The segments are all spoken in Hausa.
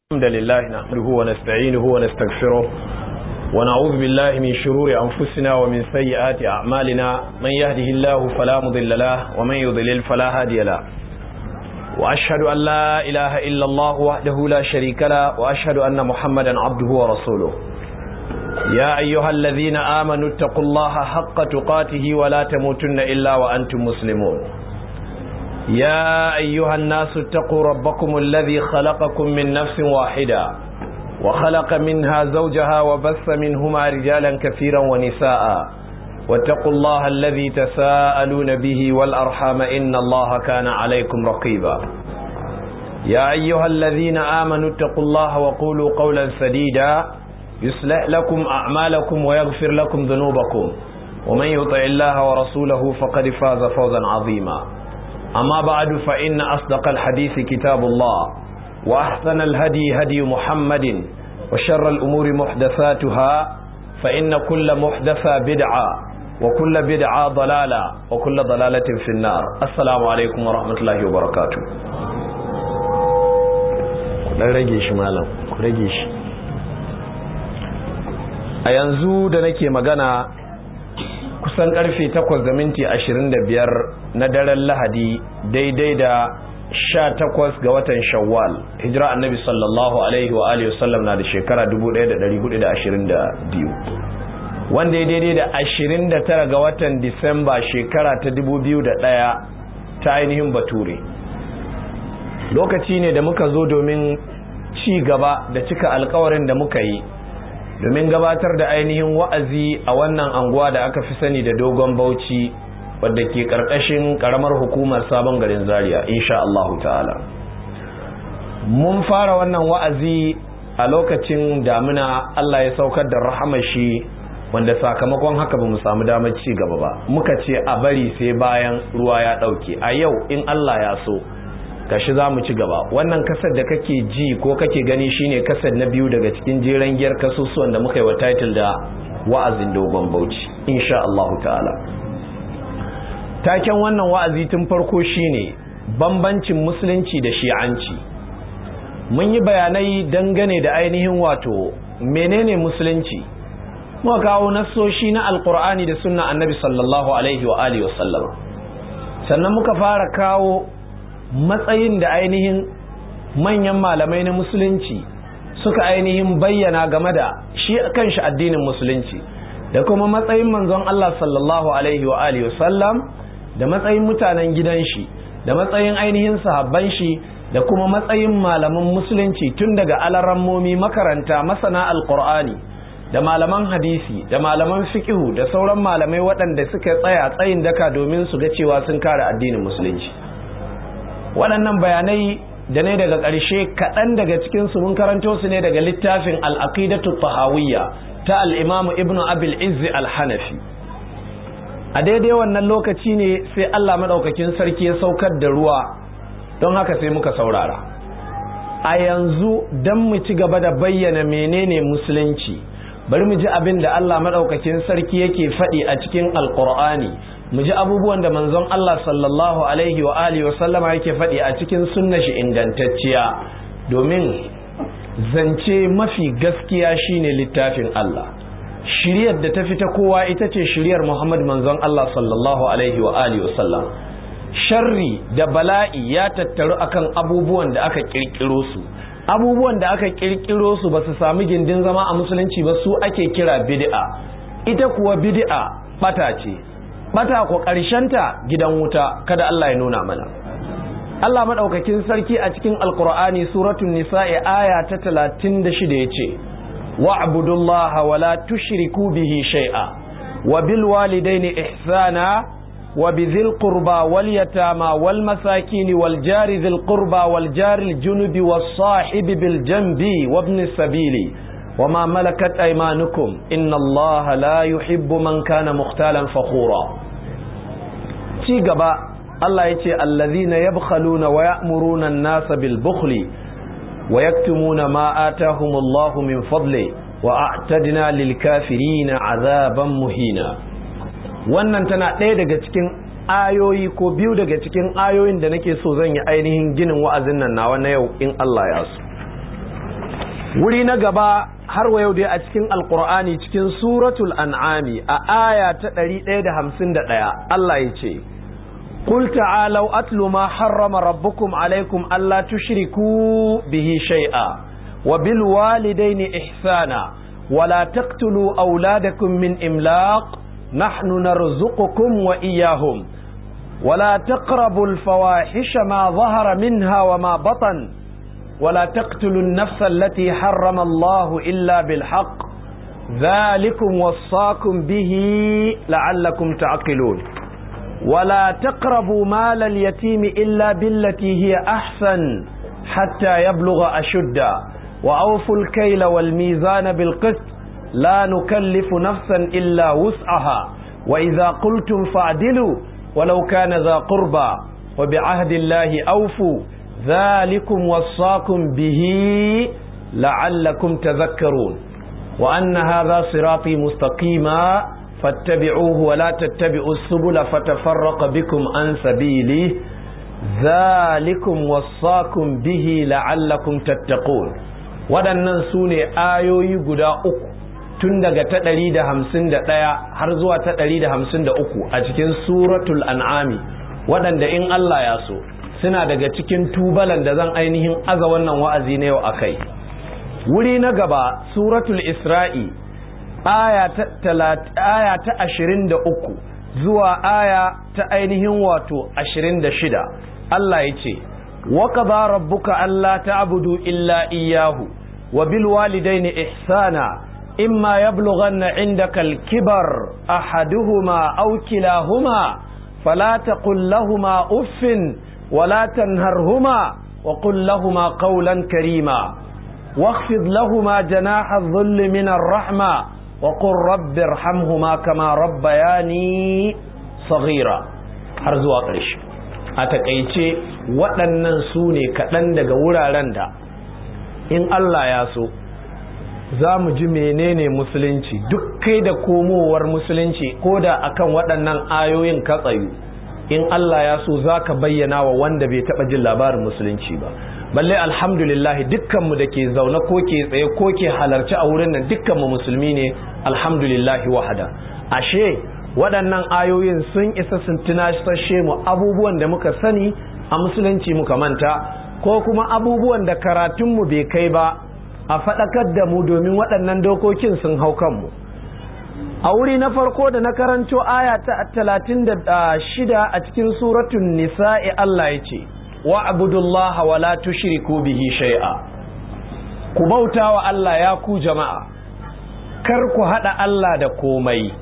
الحمد لله نحمده ونستعينه ونستغفره ونعوذ بالله من شرور أنفسنا ومن سيئات أعمالنا من يهده الله فلا مضل له ومن يضلل فلا هادي له وأشهد أن لا إله إلا الله وحده لا شريك له وأشهد أن محمدا عبده ورسوله يا أيها الذين آمنوا اتقوا الله حق تقاته ولا تموتن إلا وأنتم مسلمون يا أيها الناس اتقوا ربكم الذي خلقكم من نفس واحدة وخلق منها زوجها وبث منهما رجالا كثيرا ونساء واتقوا الله الذي تساءلون به والأرحام إن الله كان عليكم رقيبا يا أيها الذين آمنوا اتقوا الله وقولوا قولا سديدا يصلح لكم أعمالكم ويغفر لكم ذنوبكم ومن يطع الله ورسوله فقد فاز فوزا عظيما أما بعد فإن أصدق الحديث كتاب الله وأحسن الهدي هدي محمد وشر الأمور محدثاتها فإن كل محدثة بدعة وكل بدعة ضلالة وكل ضلالة في النار السلام عليكم ورحمة الله وبركاته dan rage shi malam ku rage shi a yanzu da nake magana kusan karfe 8 da minti 25 na daren lahadi daidai da 18 ga watan shawwal hijira annabi sallallahu alaihi wa alihi wasallam na da shekara 1422 wanda ya daidai da 29 ga watan disamba shekara ta 2001 ta ainihin bature lokaci ne da muka zo domin ci gaba da cika alkawarin da muka yi domin gabatar da ainihin wa'azi a wannan anguwa da aka fi sani da dogon bauchi wadda ke karkashin karamar hukumar sabon garin zaria insha Allah ta'ala mun fara wannan wa'azi a lokacin damina Allah ya saukar da rahamar shi wanda sakamakon haka ba mu samu damar ci gaba ba muka ce a bari sai bayan ruwa ya ɗauke a yau in Allah ya so gashi za mu ci gaba wannan kasar da kake ji ko kake gani shine kasar na biyu daga cikin jeren giyar kasusuwan da muka yi wa title da wa'azin dogon bauchi insha Allah ta'ala taken wannan wa'azi tun farko shine bambancin musulunci da shi'anci mun yi bayanai dangane da ainihin wato menene musulunci muka kawo nassoshi na alkur'ani da sunna annabi sallallahu alaihi wa alihi wasallam sannan muka fara kawo matsayin da ainihin manyan malamai na musulunci suka ainihin bayyana game da shi kanshi addinin musulunci da kuma matsayin manzon Allah sallallahu alaihi wa alihi wasallam da matsayin mutanen gidan shi da matsayin ainihin sahabban shi da kuma matsayin malaman musulunci tun daga alarammomi makaranta masana alqur'ani da malaman hadisi da malaman fiqhu da sauran malamai waɗanda suka tsaya tsayin daka domin su ga cewa sun kare addinin musulunci waɗannan bayanai da ne daga ƙarshe kaɗan daga cikinsu mun karanto su ne daga littafin al'aqidatu tahawiyya ta al'imamu ibnu abil izzi al-hanafi a daidai wannan lokaci ne sai allah maɗaukakin sarki ya saukar da ruwa don haka sai muka saurara a yanzu don mu ci gaba da bayyana menene musulunci bari mu ji abin da allah maɗaukakin sarki yake faɗi a cikin alƙur'ani mu ji abubuwan da manzon Allah sallallahu alaihi wa alihi wa sallama yake faɗi a cikin sunna shi ingantacciya domin zance mafi gaskiya shine littafin Allah shiryar da ta fita kowa ita ce shiryar Muhammad manzon Allah sallallahu alaihi wa alihi wa sallam sharri da bala'i ya tattaru akan abubuwan da aka kirkiro su abubuwan da aka kirkiro su ba su sami gindin zama a musulunci ba su ake kira bid'a ita kuwa bid'a bata ce bata ko ta gidan wuta kada Allah ya nuna mana Allah madaukakin sarki a cikin alqur'ani suratul nisa'i aya ta 36 yace wa'budullaha wa la tushriku bihi shay'a wa bil walidaini ihsana wa bidhil qurba wal yatama wal masakin wal jari dhil qurba wal jari al junubi was sahibi bil janbi wa ibn sabili وما ملكت أيمانكم إن الله لا يحب من كان مختالا فخورا ci gaba Allah ya ce allazina yabkhaluna wa ya'muruna an-nasa bil bukhli wa yaktumuna ma atahumullahu min fadli wa a'tadna lil kafirina azaban muhina wannan tana ɗaya daga cikin ayoyi ko biyu daga cikin ayoyin da nake so zan yi ainihin ginin wa'azin nan nawa na yau in Allah ya so wuri na gaba har wa yau dai a cikin alkur'ani cikin suratul an'ami a aya ta 151 Allah ya ce قل تعالوا أتل ما حرم ربكم عليكم ألا تشركوا به شيئا وبالوالدين إحسانا ولا تقتلوا أولادكم من إملاق نحن نرزقكم وإياهم ولا تقربوا الفواحش ما ظهر منها وما بطن ولا تقتلوا النفس التي حرم الله إلا بالحق ذلكم وصاكم به لعلكم تعقلون ولا تقربوا مال اليتيم إلا بالتي هي أحسن حتى يبلغ أشده وأوفوا الكيل والميزان بالقسط لا نكلف نفسا إلا وسعها وإذا قلتم فاعدلوا ولو كان ذا قربى وبعهد الله أوفوا ذلكم وصاكم به لعلكم تذكرون وأن هذا صراطي مستقيما فاتبعوه ولا تتبعوا السبل فتفرق بكم عن سبيله ذلكم وصاكم به لعلكم تتقون waɗannan su ne ayoyi guda uku tun daga ta ɗari da hamsin da ɗaya har zuwa ta ɗari da hamsin da uku a cikin suratul an'ami waɗanda in Allah ya so suna daga cikin tubalan da zan ainihin aza wannan wa'azi na yau a kai wuri na gaba suratul isra'i aya ta ashirin da uku zuwa aya ta ainihin wato ashirin da shida Allah ya ce وقضى ربك ألا تعبدوا إلا إياه وبالوالدين إحسانا إما يبلغن عندك الكبر أحدهما أو كلاهما فلا تقل لهما أف ولا تنهرهما وقل لهما قولا كريما واخفض لهما جناح الظل من الرحمة وقل رب ارحمهما كما ربياني صغيرا حرزوا قريش a takaice waɗannan su ne kaɗan daga wuraren da in Allah ya so za mu ji menene musulunci duk kai da komowar musulunci ko da akan waɗannan ayoyin katsayu in Allah ya so za ka bayyana wa wanda bai taɓa jin labarin musulunci ba balle alhamdulillah dukkanmu da ke zaune ko ke tsaye ko ke halarci a wurin nan dukkanmu musulmi ne alhamdulillah wahada ashe waɗannan ayoyin sun isa sun tunashe mu abubuwan da muka sani a musulunci muka manta ko kuma abubuwan da karatunmu bai kai ba a faɗakar da mu domin waɗannan dokokin sun hau kanmu a wuri na farko da na karanto aya ta talatin da shida a cikin suratun nisa'i Allah ya ce wa abudullaha wa la tushriku bihi shay'a ku bauta wa Allah ya ku jama'a kar ku haɗa Allah da komai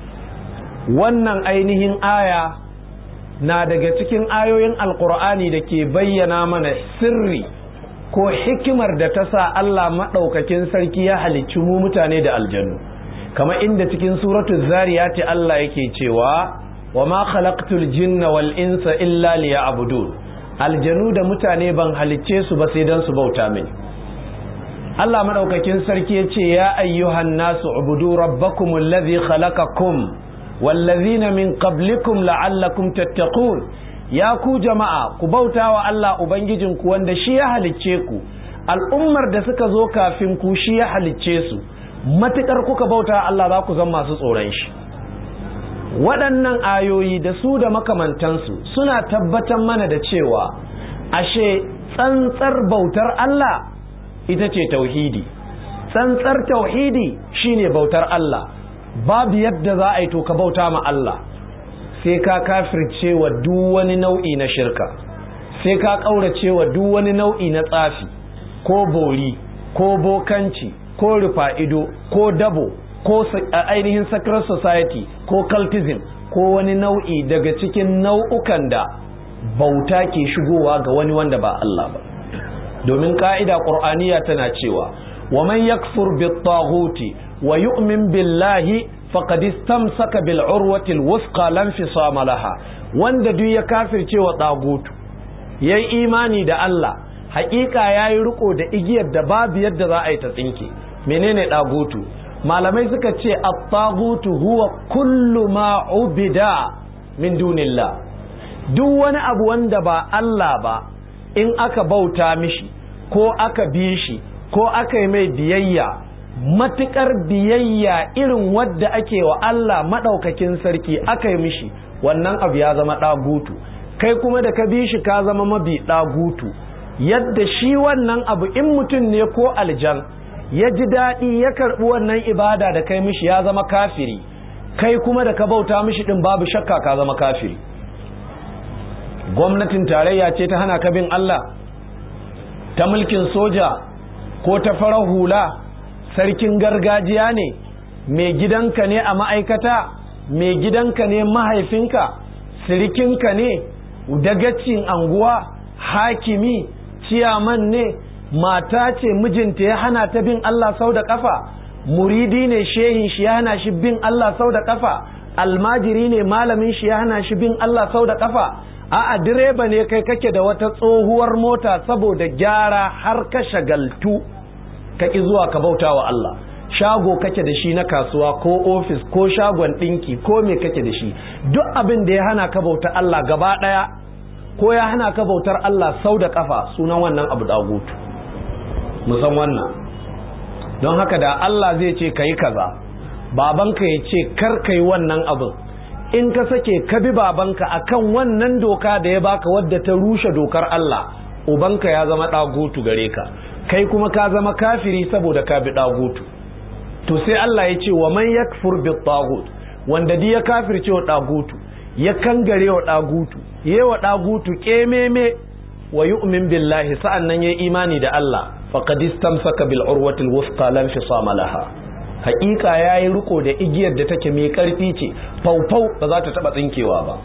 wannan ainihin aya na daga cikin ayoyin alkur'ani da ke bayyana mana sirri ko hikimar da ta sa Allah maɗaukakin sarki ya halicci mu mutane da aljanu kama inda cikin suratul zariyati Allah yake cewa wa ma khalaqtul jinna wal insa illa liya'budun aljanu da mutane ban halicce su ba sai dan su bauta mini Allah maɗaukakin sarki ya ce ya ayyuhan nasu ubudu rabbakumul ladhi khalaqakum wallazina min qablikum la'allakum tattaqun ya ku jama'a ku bauta wa Allah ubangijinku wanda shi ya halicce ku al'ummar da suka zo kafin ku shi ya halicce su matukar kuka bauta Allah za ku zama masu tsoron shi waɗannan ayoyi da su da makamantansu suna tabbatar mana da cewa ashe tsantsar bautar Allah ita ce tauhidi tsantsar tauhidi shine bautar Allah babu yadda za a yi to ka bauta ma Allah sai ka kafirce wa duk wani nau'i na shirka sai ka ƙaurace wa duk wani nau'i na tsafi ko bori ko bokanci ko rufa'ido ko dabo ko ainihin sacred society ko cultism ko wani nau'i daga cikin nau'ukan da bauta ke shigowa ga wani wanda ba Allah ba domin ka'ida ƙur'aniya tana cewa wa man yakfur bit-taghuti wa yu'min billahi faqad istamsaka bil urwati al-wuthqa lam fisama laha wanda duk ya kafirce wa tagutu yayi imani da Allah haƙiƙa yayi riko da igiyar da babu yadda za a yi ta tsinke menene tagutu malamai suka ce at-tagutu huwa kullu ma ubida min dunillah duk wani abu wanda ba Allah ba in aka bauta mishi ko aka bi shi ko aka yi mai biyayya matukar biyayya irin wadda ake wa Allah maɗaukakin sarki aka yi mishi wannan abu ya zama ɗagutu kai kuma da ka bi shi ka zama mabi ɗagutu yadda shi wannan abu in mutum ne ko aljan ya ji daɗi ya karɓi wannan ibada da kai mishi ya zama kafiri kai kuma da ka bauta mishi ɗin babu shakka ka zama kafiri gwamnatin tarayya ce ta hana ka bin Allah ta mulkin soja ko ta farar hula sarkin gargajiya ne mai gidanka ne a ma'aikata mai gidanka ne mahaifinka sirikinka ne dagacin anguwa hakimi ciyaman ne mata ce mijinta ya hana ta bin Allah sau da kafa muridi ne shehin shi ya hana shi bin Allah sau da kafa almajiri ne malamin shi ya hana shi bin Allah sau da kafa a'a direba ne kai kake da wata tsohuwar mota saboda gyara har ka shagaltu ka ki zuwa ka bauta wa Allah shago kake da shi na kasuwa ko ofis ko shagon ɗinki ko me kake da shi duk abin da ya hana ka bauta Allah gaba ɗaya ko ya hana ka bautar Allah sau da kafa sunan wannan abu dagutu musan wannan don haka da Allah zai ce ka yi kaza babanka ya ce kar ka yi wannan abin in ka sake ka bi babanka akan wannan doka da ya baka wadda ta rushe dokar Allah ubanka ya zama dagutu gare ka kai kuma ka zama kafiri saboda ka bi dagutu to sai Allah ya ce wa man yakfur bi tagut wanda di ya kafirce wa dagutu ya kangare wa dagutu yewa dagutu kememe wa yu'min billahi sa'annan yayi imani da Allah faqad istamsaka bil urwatil wuthqa lam fisama laha haƙiƙa yayi riko da igiyar da take mai karfi ce faufau ba za ta taba tsinkewa ba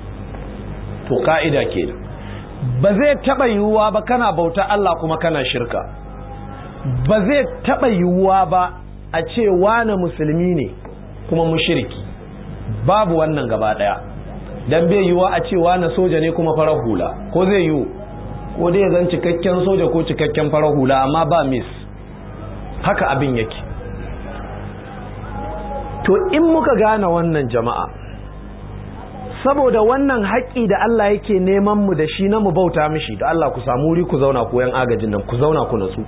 to ka'ida kenan ba zai taba yiwuwa ba kana bauta Allah kuma kana shirka ba zai taba yiwuwa ba a ce wane musulmi ne kuma mushriki babu wannan gaba daya dan bai yiwuwa a ce wane soja ne kuma farar hula ko zai yiwu ko dai zan cikakken soja ko cikakken farar hula amma ba mis haka abin yake to in muka gane wannan jama'a saboda wannan haƙƙi da Allah yake neman mu da shi na mu bauta mishi da Allah ku samu wuri ku zauna ku yan agajin nan ku zauna ku natsu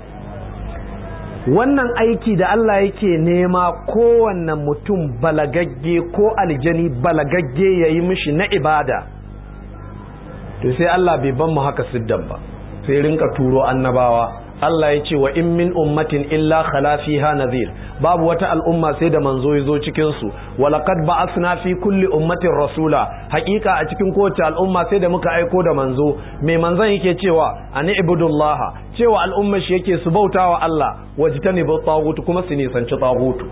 wannan aiki da Allah yake nema kowanne mutum balagagge ko aljani balagagge ya yi mishi na ibada to sai Allah bai ban mu haka siddan ba sai rinka turo annabawa Allah ya ce wa in min ummatin illa khala fiha nadhir babu wata al'umma sai da manzo ya zo cikin su wa laqad ba'athna fi kulli ummatin rasula haƙiƙa a cikin kowace al'umma sai da muka aiko da manzo mai manzon yake cewa ani ibudullah cewa al'umma shi yake su bautawa Allah wajtani bi tagut kuma su nisanci tagut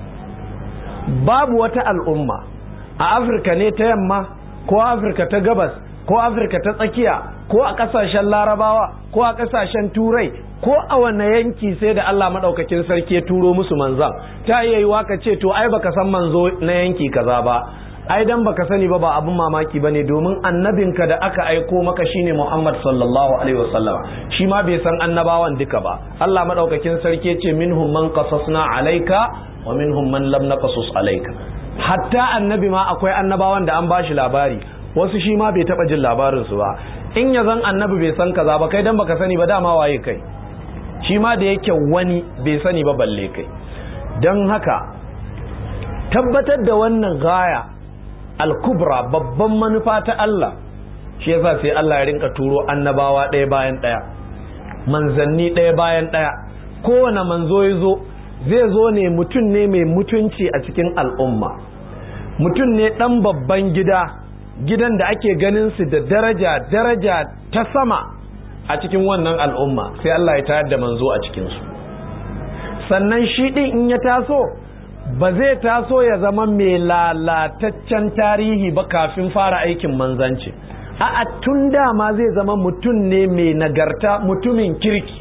babu wata al'umma a Afirka ne ta yamma ko Afirka ta gabas ko Afirka ta tsakiya ko a kasashen larabawa ko a kasashen turai ko a wanne yanki sai da Allah maɗaukakin sarki ya turo musu manzan ta iya yi ka ce to ai baka san manzo na yanki kaza ba ai dan baka sani ba ba abin mamaki bane domin annabinka da aka aiko maka shine Muhammad sallallahu alaihi wasallam shi ma bai san annabawan duka ba Allah maɗaukakin sarki ya ce minhum man qasasna alaika wa minhum man lam naqasus alaika hatta annabi ma akwai annabawan da an bashi labari wasu shi ma bai taba jin labarin su ba in ya zan annabi bai san kaza ba kai dan baka sani ba dama waye kai shi ma da yake wani bai sani ba balle kai don haka tabbatar da wannan gaya al-kubra babban manufa ta Allah shi yasa sai Allah ya rinka turo annabawa ɗaya bayan ɗaya manzanni ɗaya bayan ɗaya kowane manzo ya zo zai zo ne mutum ne mai mutunci a cikin al'umma mutum ne ɗan babban gida gidan da ake ganin su da daraja daraja ta sama a cikin wannan al'umma sai Allah ya tayar da manzo a cikinsu sannan shi ɗin in ya taso ba zai taso ya zama mai lalataccen tarihi ba kafin fara aikin manzanci a tun dama zai zama mutum ne mai nagarta mutumin kirki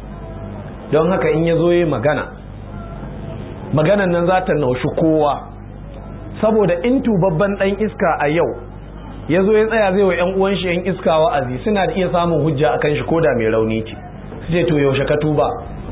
don haka in ya zo yi magana maganan nan za ta naushi kowa saboda in tubabban ɗan iska a yau ya zo ya tsaya zai wa 'yan uwan shi 'yan iska wa'azi suna da iya samun hujja a kan shi ko da mai rauni ce su ce to yaushe ka tuba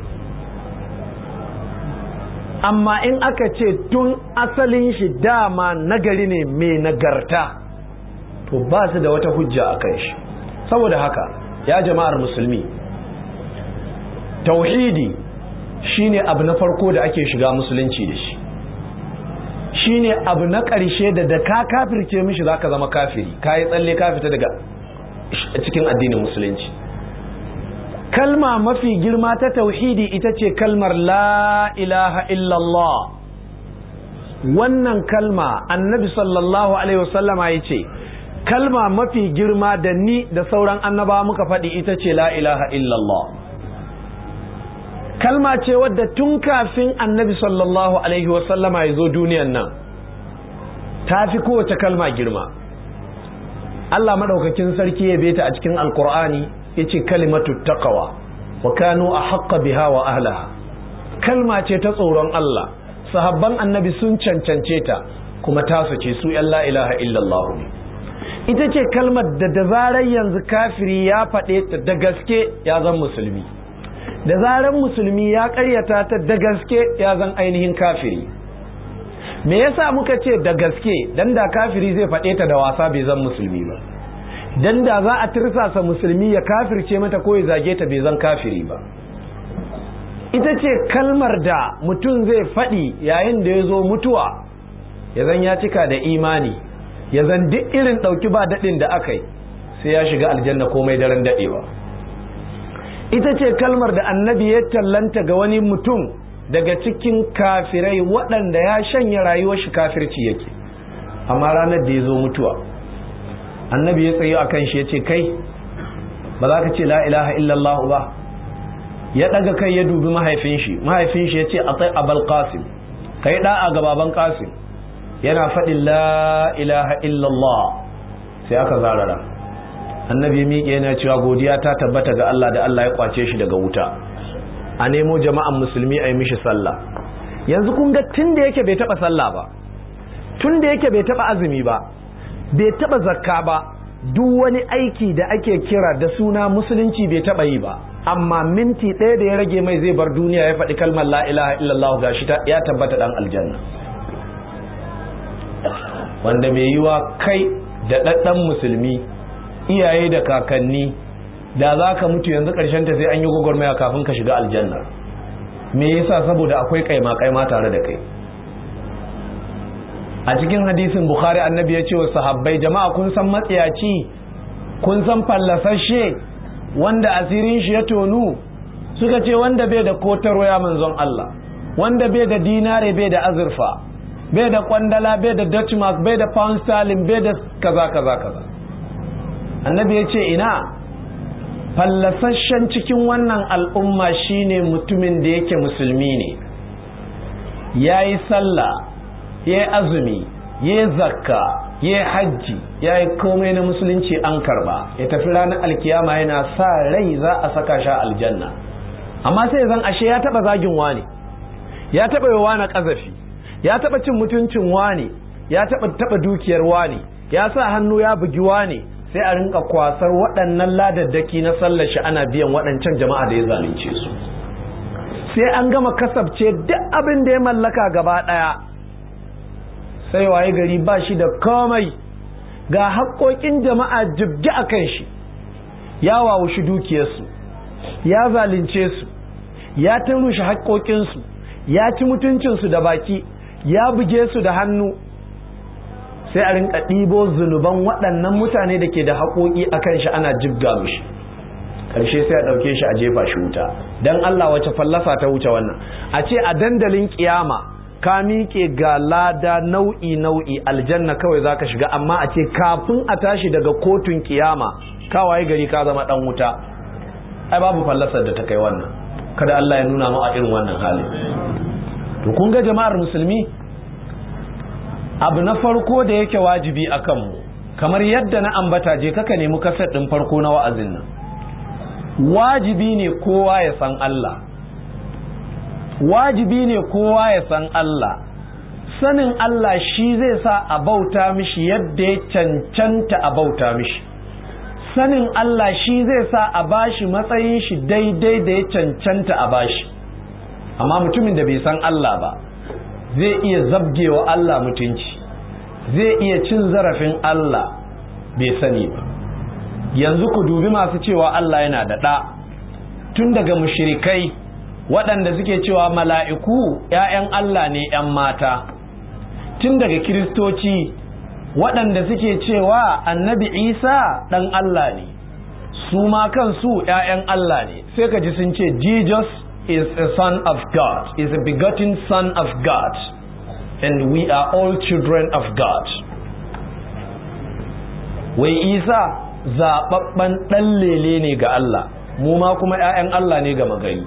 amma in aka ce tun asalin shi dama nagari ne mai nagarta to ba su da wata hujja a kan shi saboda haka ya jama'ar musulmi tauhidi shine abu na farko da ake shiga musulunci da shi shine abu na ƙarshe da da ka kafirce mishi zaka zama kafiri ka yi tsalle ka fita daga cikin addinin musulunci kalma mafi girma ta tauhidi ita ce kalmar la ilaha illallah wannan kalma annabi sallallahu alaihi wasallama ya ce kalma mafi girma da ni da sauran annaba muka faɗi ita ce la ilaha illallah kalma ce wadda tun kafin annabi sallallahu alaihi wasallama ya zo duniyan nan ta fi kowace kalma girma Allah maɗaukakin sarki ya beta a cikin alkur'ani ya ce kalimatu taqwa wa kanu a haƙƙa biha wa ahlaha kalma ce ta tsoron Allah sahabban annabi sun cancance ta kuma tasu ce su yan la ilaha illallah ne ita ce kalmar da da zarar yanzu kafiri ya faɗe ta da gaske ya zan musulmi da zarar musulmi ya ƙaryata ta da gaske ya zan ainihin kafiri me yasa muka ce da gaske dan da kafiri zai faɗe ta da wasa bai zan musulmi ba dan da za a tirsasa musulmi ya kafirce mata ko ya zage ta bai zan kafiri ba ita ce kalmar da mutum zai faɗi yayin da ya zo mutuwa ya zan ya cika da imani ya zan duk irin ɗauki ba daɗin da aka yi sai ya shiga aljanna komai daren daɗewa ita ce kalmar da annabi ya tallanta ga wani mutum daga cikin kafirai waɗanda ya shanya rayuwar shi kafirci yake amma ranar da ya zo mutuwa annabi ya tsayo a kan shi ya ce kai ba za ka ce la ilaha illallah ba ya ɗaga kai ya dubi mahaifin shi mahaifin shi ya ce a tsaye abal qasim ka yi ɗa'a ga baban qasim yana faɗin la ilaha illallah sai aka zarara annabi miƙe yana cewa godiya ta tabbata ga Allah da Allah ya kwace shi daga wuta a nemo jama'an musulmi a yi mishi sallah yanzu kun ga tun da yake bai taɓa sallah ba tun da yake bai taɓa azumi ba bai taɓa zakka ba duk wani aiki da ake kira da suna musulunci bai taɓa yi ba amma minti ɗaya da ya rage mai zai bar duniya ya faɗi kalmar la ilaha illallah gashi ya tabbata ɗan aljanna wanda mai yiwa kai da ɗaɗɗan musulmi iyaye da kakanni da za ka mutu yanzu ƙarshen ta sai an yi gwagwarmaya kafin ka shiga aljanna me yasa saboda akwai kaima kaima tare da kai a cikin hadisin bukhari annabi ya ce wa sahabbai jama'a kun san matsiyaci kun san fallasashe wanda asirin shi ya tonu suka ce wanda bai da kotarwa ya manzon Allah wanda bai da dinare bai da azurfa bai da kwandala bai da dutch mark bai da pound sterling bai da kaza kaza kaza annabi ya ce ina fallasashen cikin wannan al'umma shine mutumin da yake musulmi ne ya yi sallah ya yi azumi ya yi zakka ya yi hajji ya yi komai na musulunci an karba ya tafi ranar alkiyama yana sa rai za a saka sha aljanna amma sai zan ashe ya taba zagin wani ya taba yi wani kazafi ya taba cin mutuncin wani ya taba taba dukiyar wani ya sa hannu ya bugi wani sai a rinka kwasar waɗannan ladaddaki na sallar shi ana biyan waɗancan jama'a da ya zalunce su sai an gama kasabce duk abin da ya mallaka gaba ɗaya sai waye gari ba shi da komai ga haƙoƙin jama'a jibgi a kan shi ya wawushi dukiyarsu ya zalunce su ya turushe haƙoƙinsu ya ci mutuncinsu da baki ya buge su da hannu sai a rinka ɗibo zunuban waɗannan mutane da ke da haƙoƙi a kan shi ana jibga mishi ƙarshe sai a ɗauke shi a jefa shi wuta don Allah wace fallasa ta wuce wannan a ce a dandalin ƙiyama ka miƙe ga lada nau'i nau'i aljanna kawai za ka shiga amma a ce kafin a tashi daga kotun ƙiyama kawaye gari ka zama ɗan wuta ai babu fallasar da ta kai wannan kada Allah ya nuna mu a irin wannan hali to kun ga jama'ar musulmi abu na farko da yake wajibi a kanmu kamar yadda na ambata je kaka nemi kasar ɗin farko na wa'azin nan wajibi ne kowa ya san Allah wajibi ne kowa ya san Allah sanin Allah shi zai sa a bauta mishi yadda ya cancanta a bauta mishi sanin Allah shi zai sa a bashi matsayin shi daidai da ya cancanta a bashi amma mutumin da bai san Allah ba zai iya zabgewa Allah mutunci zai iya cin zarafin Allah bai sani ba yanzu ku dubi masu cewa Allah yana da ɗa tun daga mushrikai waɗanda suke cewa mala'iku ‘ya'yan Allah ne ‘yan mata tun daga kiristoci waɗanda suke cewa annabi isa ɗan Allah ne su ma kansu ‘ya'yan Allah ne sai ka ji sun ce Jesus is a son of God is a begotten son of God and we are all children of God wai isa zaɓaɓɓen ɗan lele ne ga Allah mu ma kuma ‘ya'yan Allah ne ga magari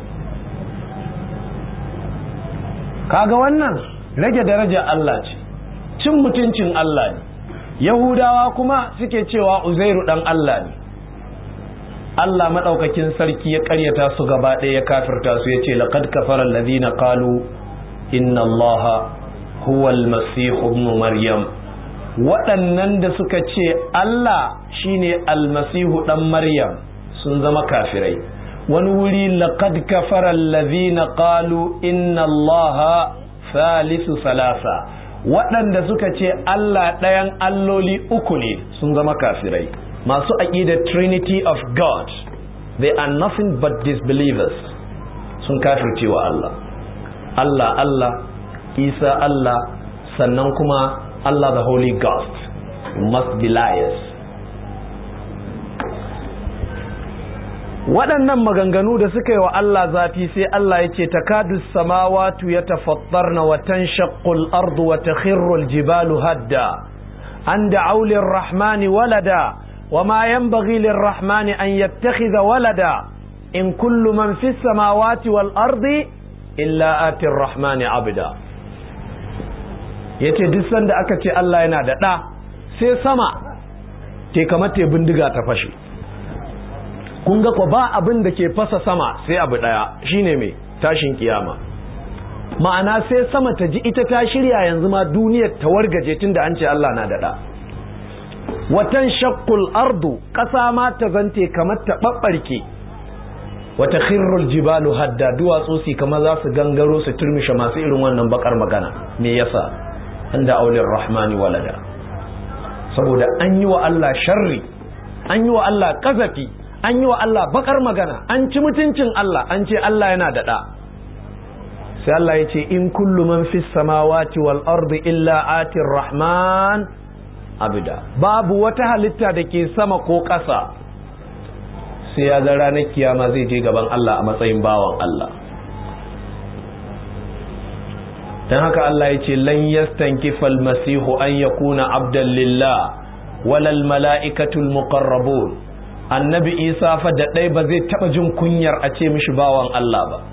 kaga wannan rage daraja Allah ce cin mutuncin Allah ne yahudawa kuma suke cewa uzairu ɗan Allah ne Allah maɗaukakin sarki ya ƙaryata su gaba ɗaya ya kafirta su ya ce laƙad kafarar lazina ƙalu inna allaha huwa almasihu ibn maryam waɗannan da suka ce Allah shine almasihu ɗan maryam sun zama kafirai wani wuri laqad kafara allazina qalu inna allaha thalithu salasa waɗanda suka ce Allah ɗayan alloli uku ne sun zama kafirai masu aƙidar trinity of god they are nothing but disbelievers sun kafirce wa Allah Allah Allah Isa Allah sannan kuma Allah the Holy Ghost you must be liars waɗannan maganganu da suka yi wa Allah zafi sai Allah ya ce takadu samawatu ya tafattarna wa tanshaqqul ardu wa takhirru aljibalu hadda an da'u lirrahmani walada wa ma yanbaghi lirrahmani an yattakhidha walada in kullu man fis samawati wal ardi illa ati arrahmani abda yace duk sanda aka ce Allah yana da ɗa sai sama te kamar te bindiga ta fashe kun ga ko ba abin da ke fasa sama sai abu daya shine mai tashin kiyama ma'ana sai sama ta ji ita ta shirya yanzu ma duniyar ta wargaje tunda an ce Allah na daɗa watan shakkul ardu ƙasa ma ta zante kamar ta ɓaɓɓarke wata khirrul jibalu hadda duwatsu su kamar za su gangaro su turmishe masu irin wannan bakar magana me yasa inda aulin rahmani walada saboda an yi wa Allah sharri an yi wa Allah kazafi an yi wa Allah bakar magana an ci mutuncin Allah an ce Allah yana da ɗa sai Allah ya ce in kullu man fis samawati wal ardi illa atir rahman abida babu wata halitta da ke sama ko ƙasa sai ya ga ranar kiyama zai je gaban Allah a matsayin bawan Allah dan haka Allah ya ce lan yastankifal masihu an yakuna abdan lillah walal mala'ikatul muqarrabun annabi isa fa da ɗai ba zai taɓa jin kunyar a ce mishi bawan Allah ba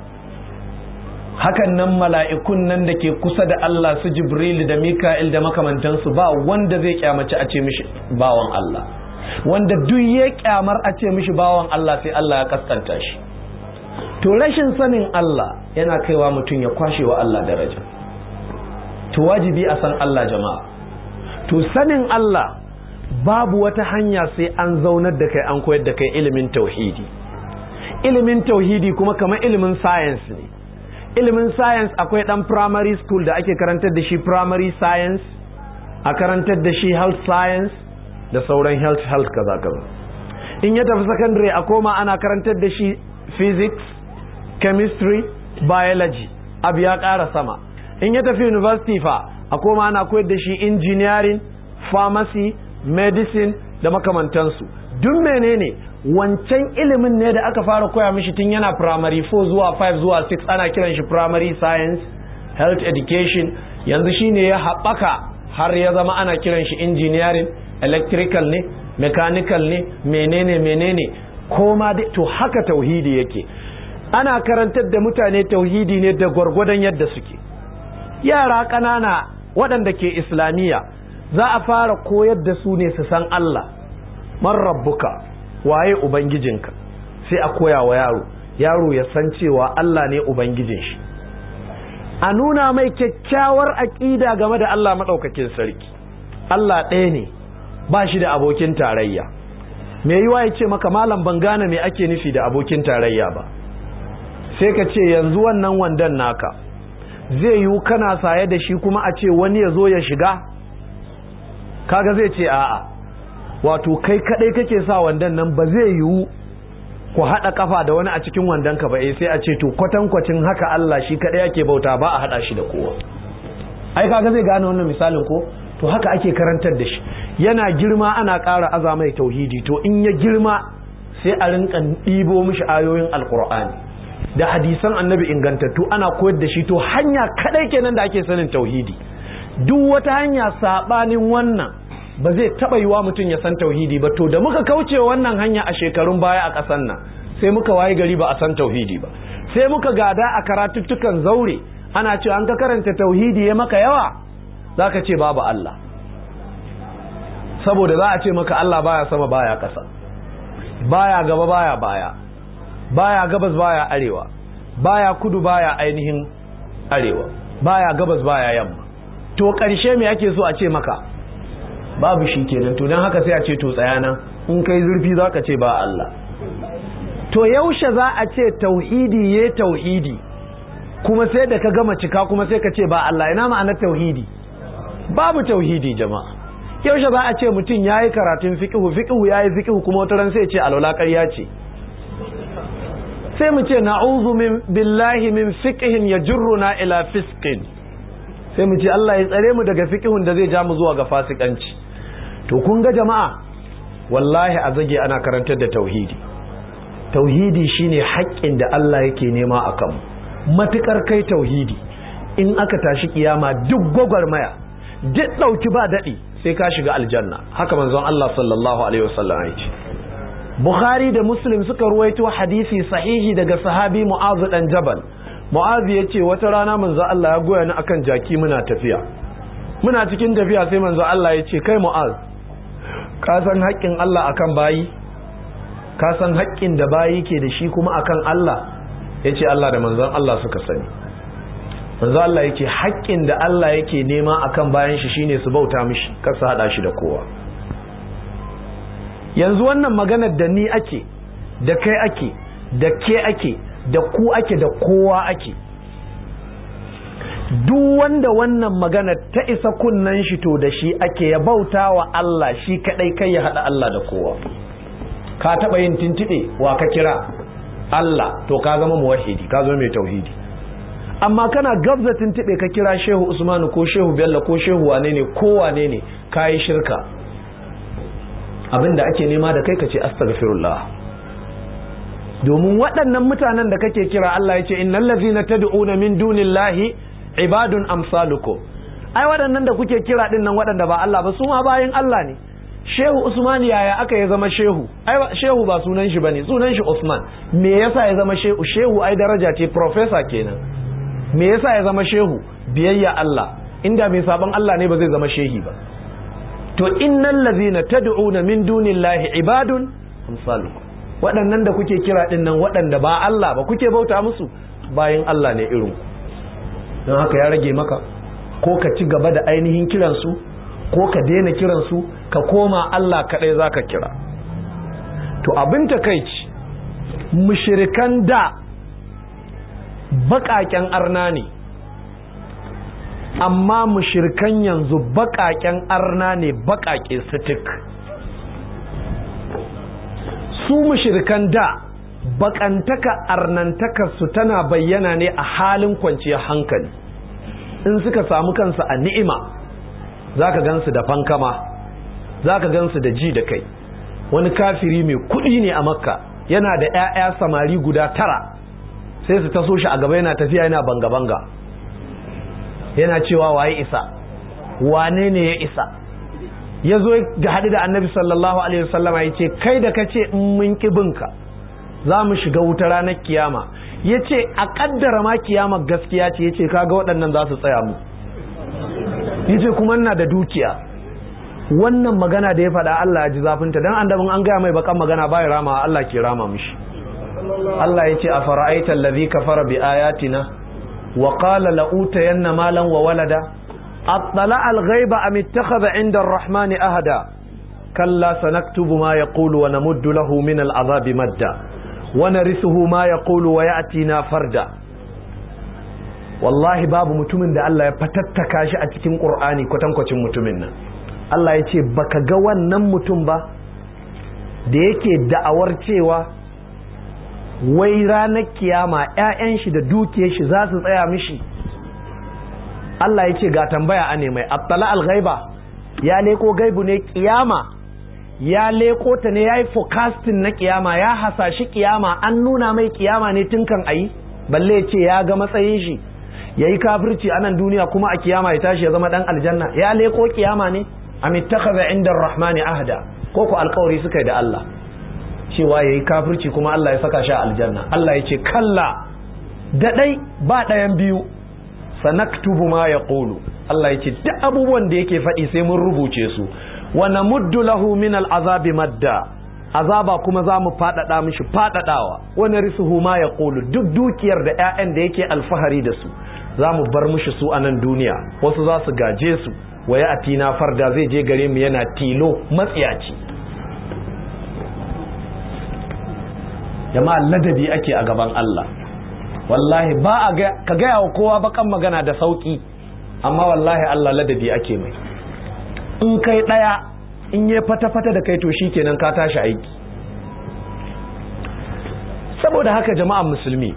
hakan nan mala'ikun nan da ke kusa da Allah su jibril da mika'il da makamantansu ba wanda zai kyamaci a ce mishi bawan Allah wanda duk ya kyamar a ce mishi bawan Allah sai Allah ya kaskanta shi to rashin sanin Allah yana kaiwa mutum ya kwashe wa Allah daraja to wajibi a san Allah jama'a to sanin Allah babu wata hanya sai an zaunar da kai an koyar da kai ilimin tauhidi ilimin tauhidi kuma kamar ilimin science ne ilimin science akwai dan primary school da ake karantar da shi primary science a karantar da shi health science da sauran health health kaza kaza in ya tafi secondary a koma ana karantar da shi physics chemistry biology abu ya ƙara sama in ya tafi university fa a koma ana koyar da shi engineering pharmacy medicine da makamantansu duk menene wancan ilimin ne da aka fara koya mishi tun yana primary 4 zuwa 5 zuwa 6 ana kiran shi primary science health education yanzu shine ya haɓaka har ya zama ana kiran shi engineering electrical ne mechanical ne menene menene koma to haka tauhidi yake ana karantar da mutane tauhidi ne da gwargwadon yadda suke yara ƙanana waɗanda ke islamiyya za a fara koyar da su ne su san Allah man rabbuka waye ubangijinka sai a koya wa yaro yaro ya san cewa Allah ne ubangijin shi a nuna mai kyakkyawar aƙida game da Allah maɗaukakin sarki Allah ɗaya ne ba shi da abokin tarayya me yiwa ya ce maka malam ban gane me ake nufi da abokin tarayya ba sai ka ce yanzu wannan wandan naka zai yiwu kana saye da shi kuma a ce wani ya zo ya shiga kaga zai ce a'a wato kai kadai kake sa wandan nan ba zai yiwu ku haɗa kafa da wani a cikin wandonka ba eh sai a ce to kwatankwacin haka Allah shi kaɗai ake bauta ba a haɗa shi da kowa ai kaga zai gane wannan misalin ko to haka ake karantar da shi yana girma ana ƙara aza mai tauhidi to in ya girma sai a rinka ɗibo mishi ayoyin alkur'ani da hadisan annabi ingantattu ana koyar da shi to hanya kaɗai kenan da ake sanin tauhidi duk wata hanya saɓanin wannan ba zai taɓa yiwa mutum ya san tauhidi ba to da muka kauce wannan hanya a shekarun baya a ƙasar nan sai muka waye gari ba a san tauhidi ba sai muka gada a karatuttukan zaure ana cewa an ka karanta tauhidi ya maka yawa za ka ce babu Allah saboda za a ce maka Allah baya sama baya ƙasa baya gaba baya baya baya gabas baya arewa baya kudu baya ainihin arewa baya gabas baya yamma to ƙarshe me ake so a ce maka babu shi kenan to don haka sai a ce to tsayana in kai zurfi za ka ce ba Allah to yaushe za a ce tauhidi ya tauhidi kuma sai da ka gama cika kuma sai ka ce ba Allah ina ma'anar tauhidi babu tauhidi jama'a yaushe za a ce mutum ya yi karatun fiƙihu fiƙihu ya yi fiƙihu kuma wata ran sai ce alwala ƙarya ce sai mu ce na'udhu min billahi min fiqhin yajruna ila fisqin sai mu ce Allah ya tsare mu daga fiqhun da zai ja mu zuwa ga fasikanci to kun ga jama'a wallahi a zage ana karantar da tauhidi tauhidi shine haƙƙin da Allah yake nema a kanmu matukar kai tauhidi in aka tashi kiyama duk gwagwarmaya duk ɗauki ba daɗi sai ka shiga aljanna haka manzon Allah sallallahu alaihi wasallam ya ce Bukhari da Muslim suka ruwaito hadisi sahihi daga sahabi Mu'adh dan Jabal Mu'adh ya ce wata rana manzon Allah ya goya ni akan jaki muna tafiya muna cikin tafiya sai manzon Allah ya ce kai Mu'adh ka san haƙƙin Allah akan bayi ka san haƙƙin da bayi ke da shi kuma akan Allah ya ce Allah da manzon Allah suka sani manzo Allah yake haƙƙin da Allah yake nema akan bayan shi shine su bauta mishi kar su hada shi da kowa yanzu wannan maganar da ni ake da kai ake da ke ake da ku ake da kowa ake duk wanda wannan magana ta isa kunnan shi to da shi ake ya bauta wa Allah shi kadai kai ya hada Allah da kowa ka taba yin tintide wa ka kira Allah to ka zama muwahhidi ka zama mai tauhidi amma kana gabza tuntube ka kira shehu usmanu ko shehu bello ko shehu wane ne ko wane ne kayi shirka abinda ake nema da kai ka ce astaghfirullah domin waɗannan mutanen da kake kira Allah ya ce innal ladzina tad'una min dunillahi ibadun amsalukum ai waɗannan da kuke kira din nan waɗanda ba Allah ba su ma bayin Allah ne shehu usman yaya aka ya zama shehu ai shehu ba sunan shi bane sunan shi usman me yasa ya zama shehu shehu ai daraja ce professor kenan me yasa ya zama shehu biyayya Allah inda mai sabon Allah ne ba zai zama shehi ba to innal ladhina tad'una min dunillahi ibadun amsalukum waɗannan da kuke kira din nan waɗanda ba Allah ba kuke bauta musu bayan Allah ne irin don haka ya rage maka ko ka ci gaba da ainihin kiransu ko ka daina kiransu ka koma Allah kaɗai zaka kira to abin takaici mushrikan da baƙaƙen arna ne amma mushirkan yanzu baƙaƙen arna ne baƙaƙe sitik su mushirkan da baƙantaka arnantakarsu tana bayyana ne a halin kwanciyar hankali in suka samu kansu a ni'ima za ka gansu da fankama za ka gansu da ji da kai wani kafiri mai kuɗi ne a makka yana da 'ya'ya samari guda tara sai su taso shi a gaba yana tafiya yana banga-banga yana cewa waye isa wane ne ya isa ya zo ga haɗu da annabi sallallahu alaihi wasallam ya ce kai da ka ce in mun binka za mu shiga wuta ranar kiyama ya ce a ƙaddara ma kiyama gaskiya ce ya ce kaga waɗannan za su tsaya mu ya ce kuma ina da dukiya wannan magana da ya faɗa Allah ya ji zafinta don annabin an gaya mai bakan magana bai rama Allah ke rama mishi Allah ya ce a fara'aita allazi kafara bi ayatina wa qala la utayanna malan wa walada attala al-ghaiba am ittakhadha 'inda ar-rahmani ahada kalla sanaktubu ma yaqulu wa namuddu lahu min al-'adhabi madda wa narithuhu ma yaqulu wa ya'tina farda wallahi babu mutumin da Allah ya fatattaka shi a cikin Qur'ani kwatankwacin mutumin nan Allah ya ce baka ga wannan mutum ba da yake da'awar cewa wai ranar kiyama 'ya'yan shi da dukiyar shi za su tsaya mishi Allah ya ce ga tambaya a mai attala al-ghaiba ya leko gaibu ne kiyama ya leko ta ne ya yi forecasting na kiyama ya hasashi kiyama an nuna mai kiyama ne tun kan ayi balle ya ce ya ga matsayin shi ya yi kafirci a nan duniya kuma a kiyama ya tashi ya zama dan aljanna ya leko kiyama ne am ittakhadha inda rahmani ahda ko ko alkawari suka yi da Allah cewa ya yi kafirci kuma Allah ya saka shi a aljanna Allah ya ce kalla da ɗai ba ɗayan biyu sanaktubu ma ya ƙulu Allah ya ce duk abubuwan da yake faɗi sai mun rubuce su wa namuddu lahu min al'azabi madda azaba kuma za mu faɗaɗa mishi faɗaɗawa wani risuhu ma ya ƙulu duk dukiyar da 'ya'yan da yake alfahari da su za mu bar mishi su a nan duniya wasu za su gaje su waya atina farda zai je gare mu yana tilo matsiyaci jama'a ladabi ake a gaban Allah wallahi ba a ka gaya wa kowa bakan magana da sauki amma wallahi Allah ladabi ake mai in kai daya in yi fata-fata da kai to kenan ka tashi aiki saboda haka jama'an musulmi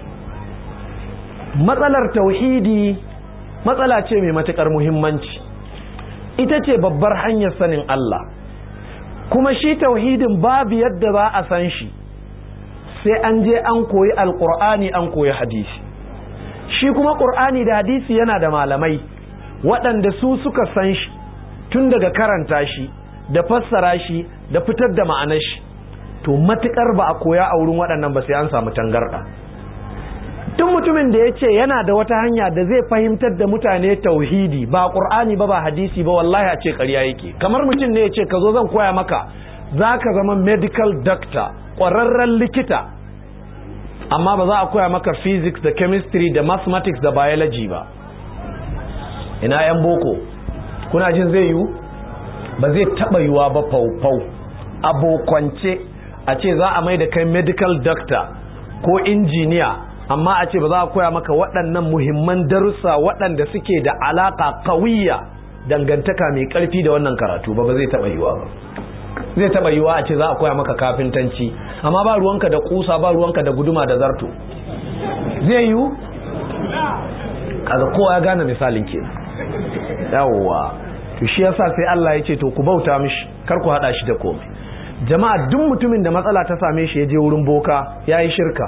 matsalar tauhidi matsala ce mai matukar muhimmanci ita ce babbar hanyar sanin Allah kuma shi tauhidin babu yadda za a san shi sai an je an koyi alkur'ani an koyi hadisi shi kuma ƙur'ani da hadisi yana da malamai waɗanda su suka san shi tun daga karanta shi da fassara shi da fitar da ma'anar shi to matuƙar ba a koya a wurin waɗannan ba sai an samu tangarɗa tun mutumin da ya ce yana da wata hanya da zai fahimtar da mutane tauhidi ba ƙur'ani ba ba hadisi ba wallahi a ce ƙarya yake kamar mutum ne ya ce ka zo zan koya maka za ka zama medical doctor ƙwararren likita amma ba za a koya maka physics da chemistry da mathematics da biology ba ina yan boko kuna jin zai yiwu ba zai taɓa yiwa ba faufau abokance a ce za a mai da kai medical doctor ko injiniya amma a ce ba za a koya maka waɗannan muhimman darussa waɗanda suke da alaƙa kawiyya dangantaka mai ƙarfi da wannan karatu ba ba zai taɓa yiwa ba zai taba yiwa a ce za a koya maka kafintanci amma ba ruwanka da kusa ba ruwanka da guduma da zarto zai yiwu kaga kowa ya gane misalin ke yawwa to shi yasa sai Allah ya ce to ku bauta mishi kar ku hada shi da komai jama'a duk mutumin da matsala ta same shi ya je wurin boka ya yi shirka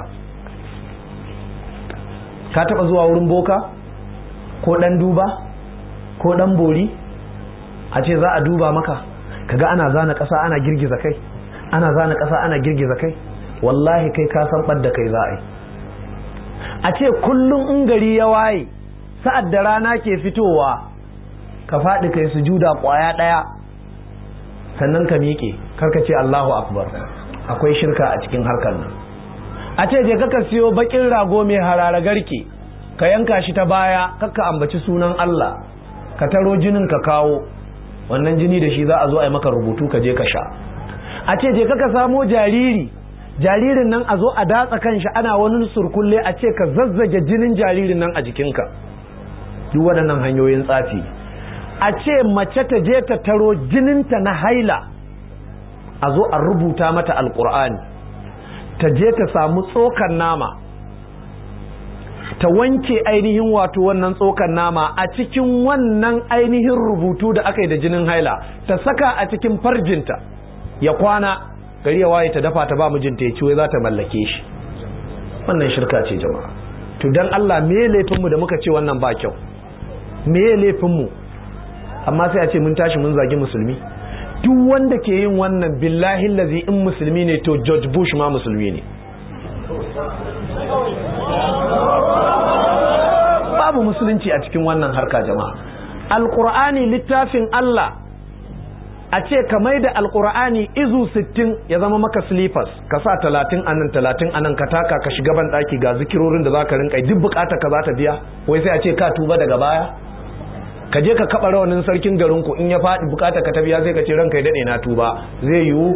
ka taba zuwa wurin boka ko dan duba ko dan bori a ce za a duba maka kaga ana zana ƙasa ana girgiza kai ana zana ƙasa ana girgiza kai wallahi kai ka san ɓadda kai za a yi a ce kullum in gari ya waye sa'ad da rana ke fitowa ka faɗi kai sujuda ƙwaya ɗaya sannan ka miƙe karka ce Allahu akbar akwai shirka a cikin harkar nan a ce je kaka siyo bakin rago mai harara garke ka yanka shi ta baya kakka ambaci sunan Allah ka taro jinin ka kawo wannan jini da shi za a zo a yi maka rubutu ka je ka sha a ce je kaka samo jariri jaririn nan a zo a datsa kan shi ana wani surkulle a ce ka zazzage jinin jaririn nan a jikinka duk waɗannan hanyoyin tsafi a ce mace ta je ta taro jininta na haila a zo a rubuta mata alkur'ani ta je ta samu tsokan nama ta wanke ainihin wato wannan tsokan nama a cikin wannan ainihin rubutu da aka yi da jinin haila ta saka a cikin farjinta ya kwana gari ya waye ta dafa ta ba mijinta ya ciwo za ta mallake shi wannan shirka ce jama'a to dan Allah me laifinmu da muka ce wannan ba kyau me laifinmu amma sai a ce mun tashi mun zagi musulmi duk wanda ke yin wannan billahi lazi in musulmi ne to George Bush ma musulmi ne babu musulunci a cikin wannan harka jama'a alkur'ani littafin Allah a ce ka mai da alkur'ani izu sittin ya zama maka slippers ka sa talatin anan talatin anan ka taka ka shiga ban daki ga zikirorin da zaka rinka duk bukata ka za ta biya wai sai a ce ka tuba daga baya ka je ka kaba rawanin sarkin garin ku in ya faɗi bukata ka ta biya sai ka ce ranka ya dade na tuba zai yiwu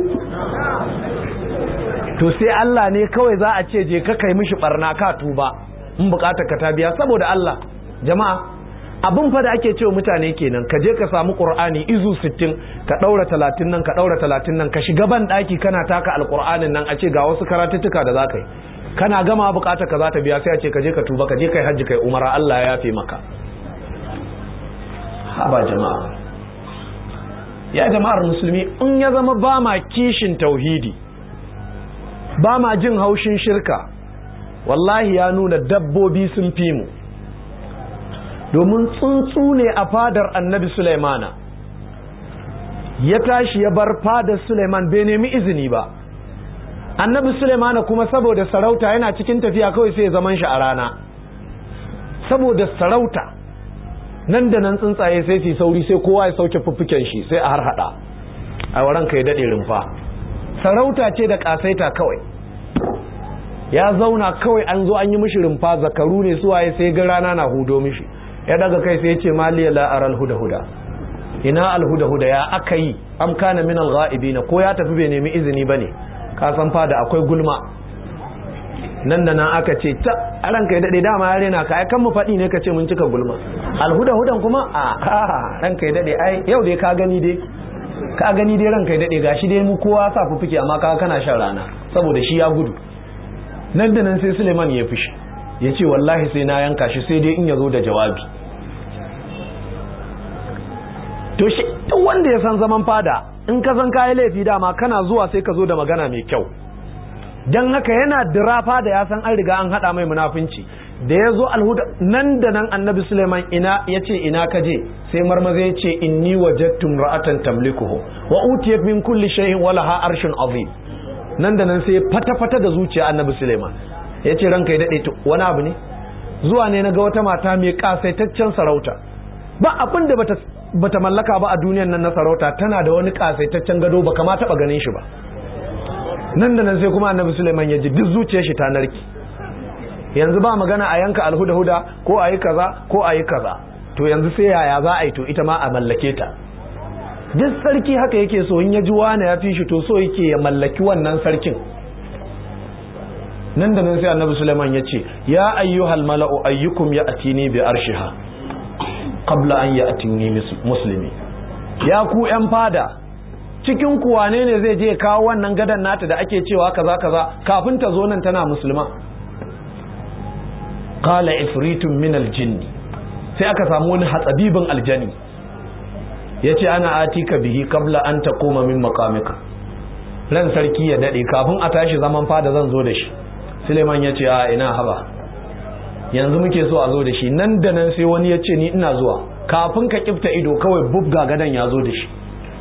to sai Allah ne kawai za a ce je ka kai mishi barna ka tuba in bukatar ka ta biya saboda Allah jama'a abin fa da ake cewa mutane kenan ka je ka samu qur'ani izu 60 ka daura 30 nan ka daura 30 nan ka shiga ban daki kana taka alqur'anin nan a ce ga wasu karatuttuka da zaka yi kana gama bukata ka za ta biya sai a ce ka je ka tuba ka je kai hajji kai umara Allah ya yafe maka haba jama'a ya jama'ar musulmi in ya zama ba ma kishin tauhidi ba ma jin haushin shirka wallahi ya nuna dabbobi sun fi mu domin tsuntsu ne a fadar annabi Sulaimana ya tashi ya bar fadar Sulaiman bai nemi izini ba annabi Sulaimana kuma saboda sarauta yana cikin tafiya kawai sai zaman shi a rana saboda sarauta nan da nan tsuntsaye sai su sauri sai kowa ya sauke fuffuken shi sai a har hada a waran ka ya dade rumfa sarauta ce da kasaita kawai ya zauna kawai an zo an yi mishi rumfa zakaru ne suwaye sai ga rana na hudo mishi ya daga kai sai ya ce maliya la aral huda huda ina al huda huda ya aka yi am kana min al ghaibina ko ya tafi bai nemi izini bane ka san fada akwai gulma nan da nan aka ce ta a ranka ya daɗe dama ya rena ka ai kan mu faɗi ne ka ce mun cika gulma alhuda hudan kuma a ranka ya daɗe ai yau dai ka gani dai ka gani dai ranka ya daɗe gashi dai mu kowa sa fuffuke amma ka kana shan rana saboda shi ya gudu nan da nan sai Suleiman ya fishi ya ce wallahi sai na yanka shi sai dai in ya zo da jawabi to shi duk wanda ya san zaman fada in ka san kayi laifi dama kana zuwa sai ka zo da magana mai kyau don haka yana dirafa da ya san an riga an haɗa mai munafunci da ya zo alhuda nan da nan annabi suleiman ina ya ce ina ka je sai marmaza ya ce inni wajattum ra'atan tamlikuhu wa utiyat min kulli shay'in wa laha arshun azim nan da nan sai fata fata da zuciya annabi suleiman ya ce ranka ya dade wani abu ne zuwa ne na ga wata mata mai kasaitaccen sarauta ba abin da bata bata mallaka ba a duniyan nan na sarauta tana da wani kasaitaccen gado ba kama taba ganin shi ba nan da nan sai kuma annabi Suleiman ya ji duk zuciyar shi ta narki yanzu ba magana a yanka alhuda-huda ko a yi kaza ko a yi kaza to yanzu sai yaya za a yi to ita ma a mallake ta duk sarki haka yake so in ya ji wani ya fi shi to so yake ya mallaki wannan sarkin nan da nan sai annabi Suleiman ya ce ya ayyuhal mala'u ayyukum ya atini bi arshiha qabla an ya atini muslimi ya ku yan fada cikin ku wane ne zai je kawo wannan gadan nata da ake cewa kaza kaza kafin ta zo nan tana musulma qala ifritun min aljinn sai aka samu wani hatsabibin aljani yace ana atika bihi qabla an taquma min maqamika ran sarki ya dade kafin a tashi zaman fada zan zo da shi Suleiman yace a ina haba yanzu muke so a zo da shi nan da nan sai wani yace ni ina zuwa kafin ka kifta ido kawai bubga gadan ya zo da shi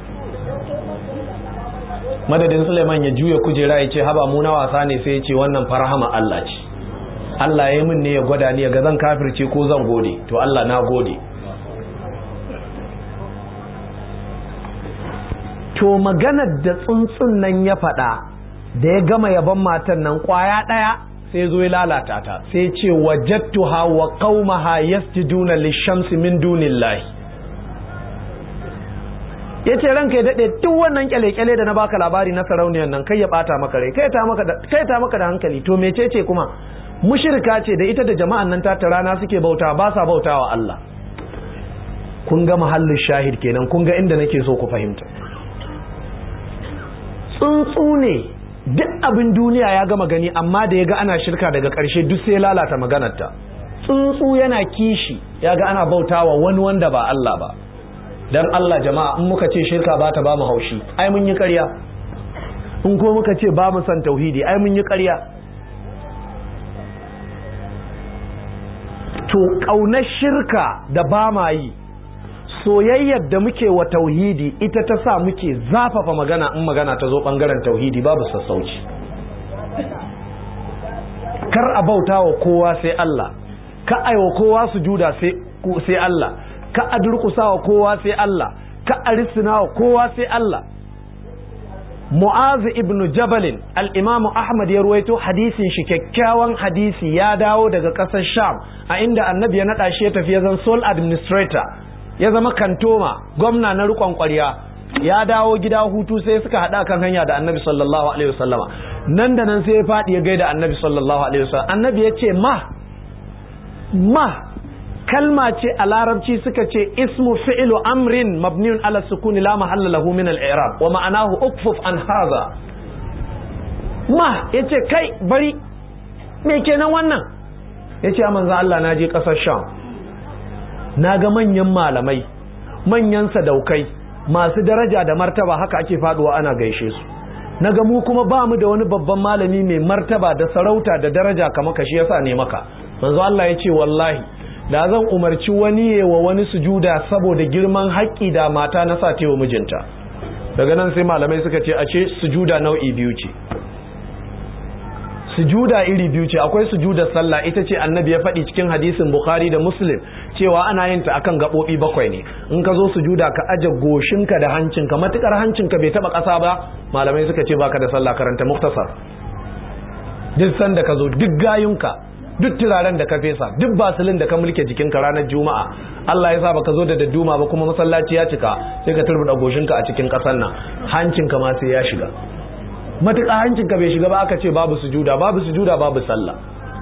madadin Suleiman ya juya kujera ya ce haba mu na wasa ne sai ya ce wannan farhama Allah ce Allah ya min ne ya gwada ni ga zan kafirce ko zan gode to Allah na gode to maganar da tsuntsun nan ya faɗa da ya gama yaban matan nan kwaya ɗaya sai zo ya lalata ta sai ce wajattuha wa qaumaha yasjuduna lishamsi min dunillahi ya ce ranka ya daɗe duk wannan kyale-kyale da na baka labari na sarauniyar nan kai ya ɓata maka rai kai ta maka da hankali to mecece kuma mushirka ce da ita da jama'an nan ta rana suke bauta ba sa bauta wa Allah kun ga mahallin shahid kenan kun ga inda nake so ku fahimta tsuntsu ne duk abin duniya ya gama gani amma da ya ga ana shirka daga ƙarshe duk sai lalata maganarta tsuntsu yana kishi ya ga ana bautawa wani wanda ba Allah ba dan Allah jama'a in muka ce shirka ba ta ba mu haushi ai mun yi ƙarya in ko muka ce ba mu san tauhidi ai mun yi ƙarya to ƙaunar shirka da ba ma yi soyayyar da muke wa tauhidi ita ta sa muke zafafa magana in magana ta zo ɓangaren tauhidi babu sassauci kar a bauta wa kowa sai Allah ka aiwa kowa sujuda sai Allah ka a durkusa wa kowa sai Allah ka a risina wa kowa sai Allah Mu'azu ibn Jabalin al-Imam Ahmad ya ruwaito hadisin shi kyakkyawan hadisi ya dawo daga ƙasar Sham a inda Annabi ya naɗa shi ya tafi ya zan sole administrator ya zama kantoma gwamna na riƙon ƙwarya ya dawo gida hutu sai suka haɗa kan hanya da Annabi sallallahu alaihi wasallama nan da nan sai ya faɗi ya gaida Annabi sallallahu alaihi wasallam Annabi ya ce ma ma kalma ce a larabci suka ce ismu fi'lu amrin mabniun ala sukuni la mahalla lahu min al-i'rab wa ma'anahu ukfuf an hadha ma yace kai bari me kenan wannan ya ce manzo Allah na je ƙasar sham na ga manyan malamai manyan sadaukai masu daraja da martaba haka ake faduwa ana gaishe su na ga mu kuma ba mu da wani babban malami mai martaba da sarauta da daraja kamar ka shi yasa ne maka manzo Allah ya ce wallahi da zan umarci wani wa wani sujuda saboda girman haƙƙi da mata na sa wa mijinta daga nan sai malamai suka ce a ce sujuda nau'i biyu ce sujuda iri biyu ce akwai sujudar sallah ita ce annabi ya faɗi cikin hadisin bukhari da muslim cewa ana yin ta akan gaɓoɓi bakwai ne in ka zo sujuda ka aje goshinka da hancinka matukar hancinka bai taɓa ƙasa ba malamai suka ce baka da sallah karanta muktasar duk sanda ka zo duk gayunka duk turaren da ka fesa duk basilin da ka mulke jikinka ranar juma'a Allah ya sa baka zo da dadduma ba kuma masallaci ya cika sai ka turbuda goshinka a cikin ƙasar nan hancinka ma sai ya shiga matuƙa hancinka bai shiga ba aka ce babu sujuda babu sujuda babu sallah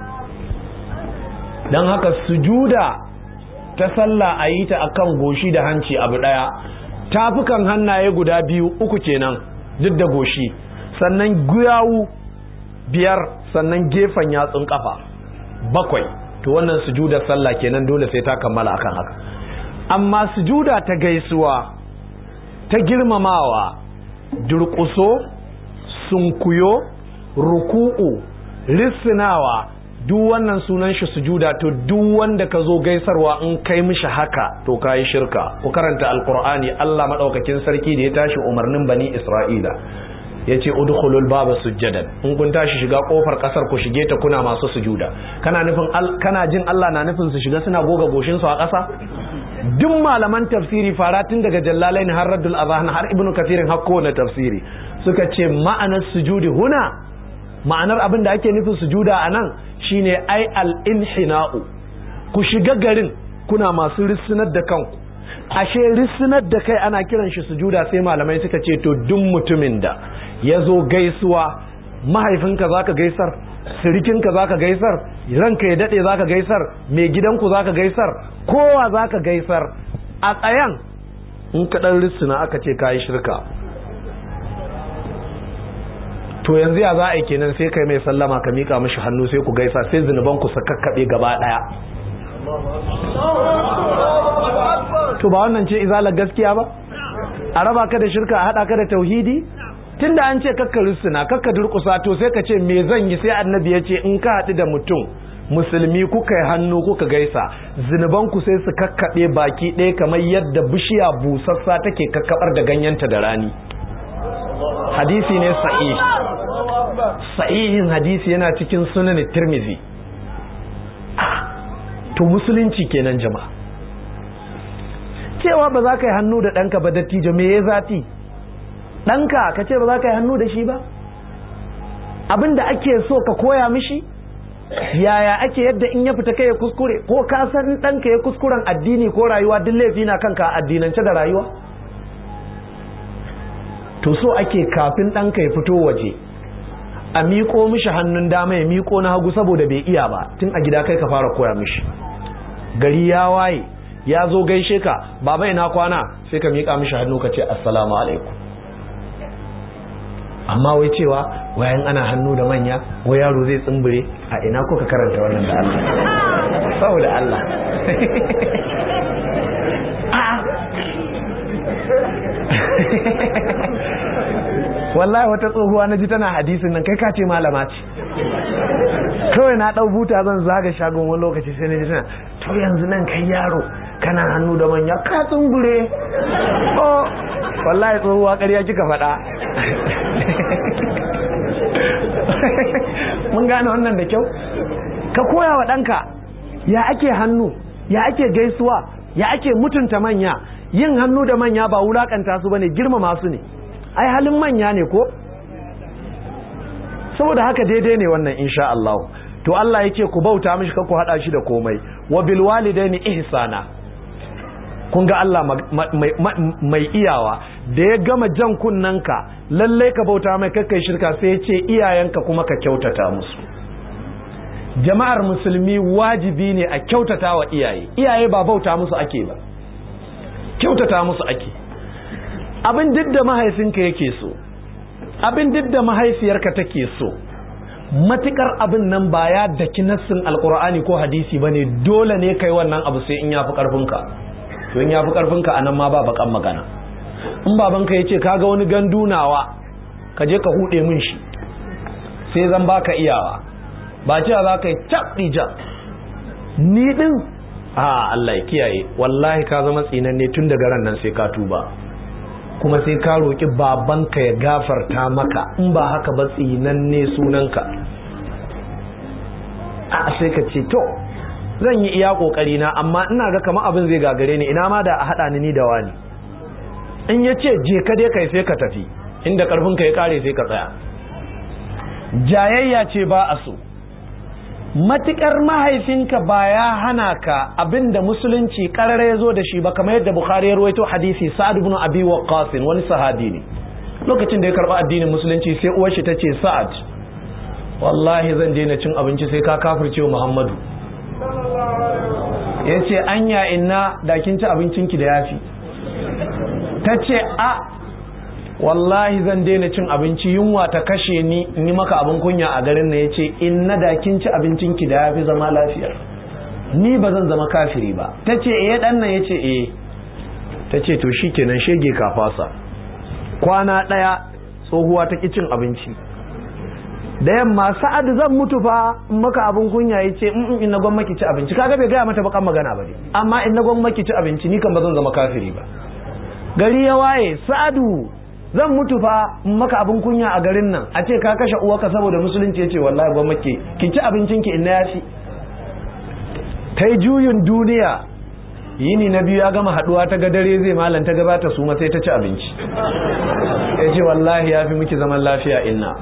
don haka sujuda ta sallah a yi ta akan goshi da hanci abu ɗaya tafukan hannaye guda biyu uku kenan duk da goshi sannan guyawu biyar sannan gefen yatsun kafa bakwai to wannan sujuda sallah kenan dole sai ta kammala akan haka amma sujuda ta gaisuwa ta girmamawa durƙuso sunkuyo ruku'u lissinawa duk wannan sunan shi sujuda to duk wanda ka zo gaisarwa in kai mishi haka to kayi shirka ku karanta alqur'ani Allah madaukakin sarki da ya tashi umarnin bani Isra'ila yace udkhulul baba sujjadan in kun tashi shiga kofar kasar ku shige ta kuna masu sujuda kana nufin kana jin Allah na nufin su shiga suna goga goshin su a ƙasa duk malaman tafsiri fara tun daga jallalain har raddul azhan har ibnu kathirin har kowane tafsiri suka ce ma'anar sujudi huna ma'anar abin da ake nufin sujuda a nan shine ai al-inhina'u ku shiga garin kuna masu rissinar da kanku ashe rissinar da kai ana kiran shi sujuda sai malamai suka ce to duk mutumin da ya zo gaisuwa mahaifinka zaka gaisar sirikinka zaka gaisar ranka ya dade zaka gaisar mai gidanku zaka gaisar kowa zaka gaisar a tsayan in ka dan rissina aka ce kayi shirka to yanzu ya za a yi kenan sai kai mai sallama ka mika mishi hannu sai ku gaisa sai zunuban ku su kakkaɓe gaba ɗaya to ba wannan ce izalar gaskiya ba a raba ka da shirka a haɗa ka da tauhidi tunda an ce kakka rusuna kakka durƙusa to sai ka ce me zan yi sai annabi ya ce in ka haɗu da mutum musulmi kuka yi hannu kuka gaisa zunuban ku sai su kakkaɓe baki ɗaya kamar yadda bishiya busassa take kakkaɓar da ganyenta da rani hadisi ne sahih sahihin hadisi yana cikin sunan tirmizi to musulunci kenan jama'a cewa ba za ka yi hannu da ɗanka ba dattijo me ya zafi ɗanka ka ce ba za ka yi hannu da shi ba abin da ake so ka koya mishi yaya ake yadda in ya fita kai ya kuskure ko ka san ɗanka ya kuskuren addini ko rayuwa duk laifi na kanka a addinance da rayuwa to so ake kafin ɗanka ya fito waje a miƙo mishi hannun dama ya miƙo na hagu saboda bai iya ba tun a gida kai ka fara koya mishi gari ya waye ya zo gaishe ka baba ina kwana sai ka miƙa mishi hannu ka ce assalamu alaikum amma wai cewa wayan ana hannu da manya ko yaro zai tsumbure a ina ko ka karanta wannan da Allah saboda Allah wallahi wata tsohuwa na ji tana hadisin nan kai ka ce malama ce kawai na ɗau buta zan zaga shagon wani lokaci sai na ji tana to yanzu nan kai yaro kana hannu da manya ka tsungure oh wallahi tsohuwa ƙarya kika faɗa mun gane wannan da kyau ka koya wa ɗanka ya ake hannu ya ake gaisuwa ya ake mutunta manya yin hannu da manya ba wulakanta su bane girmama su ne ai halin manya ne ko saboda haka daidai ne wannan insha Allah to Allah yake ku bauta mishi ka ku hada shi da komai wa bil walidaini ihsana kun ga Allah mai iyawa da ya gama jan kunnanka lalle ka bauta mai kakkai shirka sai ya ce iyayenka kuma ka kyautata musu jama'ar musulmi wajibi ne a kyautata wa iyaye iyaye ba bauta musu ake ba kyautata musu ake abin duk da mahaifinka yake so abin duk da mahaifiyarka take so matukar abin nan ba ya daki nassin alkur'ani ko hadisi ba ne dole ne kai wannan abu sai in ya fi karfinka to in ya fi karfinka a nan ma ba bakan magana in babanka ya ce ka ga wani gandunawa ka je ka hude min shi sai zan baka iyawa ba cewa za ka yi cap ni din a Allah ya kiyaye wallahi ka zama tsinanne tun daga ran nan sai ka tuba kuma sai ka roƙi babanka ya gafarta maka in ba haka ba tsinanne sunanka a sai ka ce to zan yi iya kokari na amma ina ga kamar abin zai gagare ni ina ma da a haɗa ni ni da wani in ya ce je ka dai kai sai ka tafi inda karfinka ya kare sai ka tsaya jayayya ce ba a so matukar mahaifinka ba ya hana ka abinda musulunci karara ya zo da shi ba kamar yadda bukhari ya ruwaito hadisi sa'ad ibn abi waqqas wani sahabi ne lokacin da ya karba addinin musulunci sai uwar shi tace sa'ad wallahi zan daina cin abinci sai ka kafirce muhammadu yace anya inna da kin ci abincinki da yafi tace a wallahi zan daina cin abinci yunwa ta kashe ni in yi maka abin kunya a garin na ya ce in na da kin ci abincin ki da ya fi zama lafiya ni ba zan zama kafiri ba ta ce eh dan nan ya ce eh ta ce to shi kenan shege ka fasa kwana ɗaya tsohuwa ta ki cin abinci da yamma sa'ad zan mutu fa in maka abin kunya ya ce in in na gwamma ki ci abinci kaga bai gaya mata bakan magana ba ne amma in na gwamma ki ci abinci ni kan ba zan zama kafiri ba gari ya waye sa'adu zan mutu fa in maka abin kunya a garin nan a ce ka kashe uwarka saboda musulunci yace wallahi ba make ki ci abincin ki in na yafi ta yi juyin duniya yini na biyu ya gama haduwa ta ga dare zai malam ta gabata su ma sai ta ci abinci ya ce wallahi ya fi miki zaman lafiya inna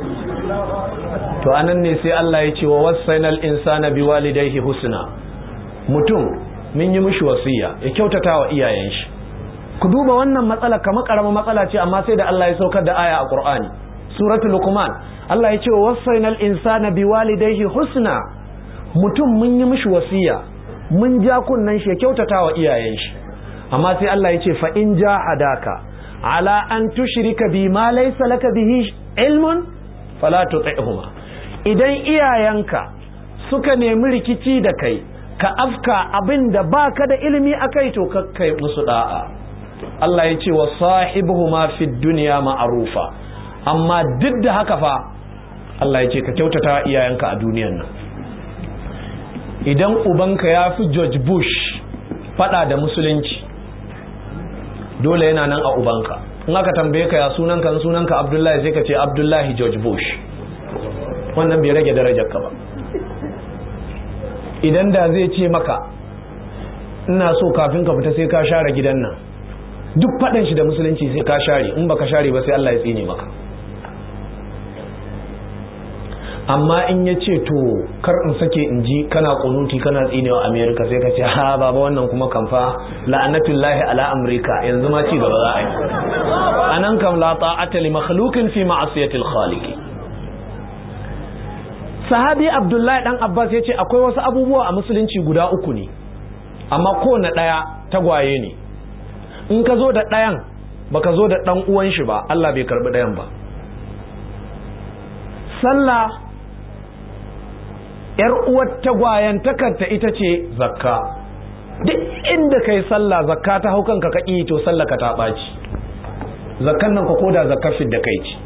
to anan ne sai Allah ya ce wa wasainal insana biwalidayhi husna mutum mun yi mishi wasiya ya kyautata wa iyayen shi ku duba wannan matsala kamar karamar matsala ce amma sai da Allah ya saukar da aya a Qur'ani suratul luqman Allah ya ce wa wasainal insana biwalidayhi husna mutum mun yi mishi wasiya mun ja kunnan shi kyautata wa iyayen shi amma sai Allah ya ce fa in jahadaka ala an tushrika bi ma laysa laka bihi ilmun fala tuti'huma idan iyayenka suka nemi rikici da kai ka afka abin da baka da ilimi akai to kakkai musu da'a Allah ya ce wa sahibuhuma fid dunya ma'rufa amma duk da haka fa Allah ya ce ka kyautata iyayenka a duniyan nan idan ubanka ya fi George Bush fada da musulunci dole yana nan a ubanka in aka tambaye ka ya sunanka sunanka Abdullahi sai ka ce Abdullahi George Bush wannan bai rage darajarka ba idan da zai ce maka ina so kafin ka fita sai ka share gidan nan duk faɗin shi da musulunci sai ka share in baka share ba sai Allah ya tsine maka amma in ya ce to kar in sake in ji kana kunuti kana tsinewa america sai ka ce ha baba wannan kuma kamfa la'anatullahi ala amurka yanzu ma ci gaba za a yi anan kam la ta'ata li makhluqin fi ma'asiyatil khaliq sahabi abdullahi dan abbas ya ce akwai wasu abubuwa a musulunci guda uku ne amma kowane ɗaya tagwaye ne in ka zo da ɗayan baka zo da ɗan uwan shi ba Allah bai karbi ɗayan ba sallah yar uwar tagwayen takarta ita ce zakka duk inda kai sallah zakka ta hau kanka ka to sallah ka ta ɓaci zakkan nan ka koda zakkar da kai ce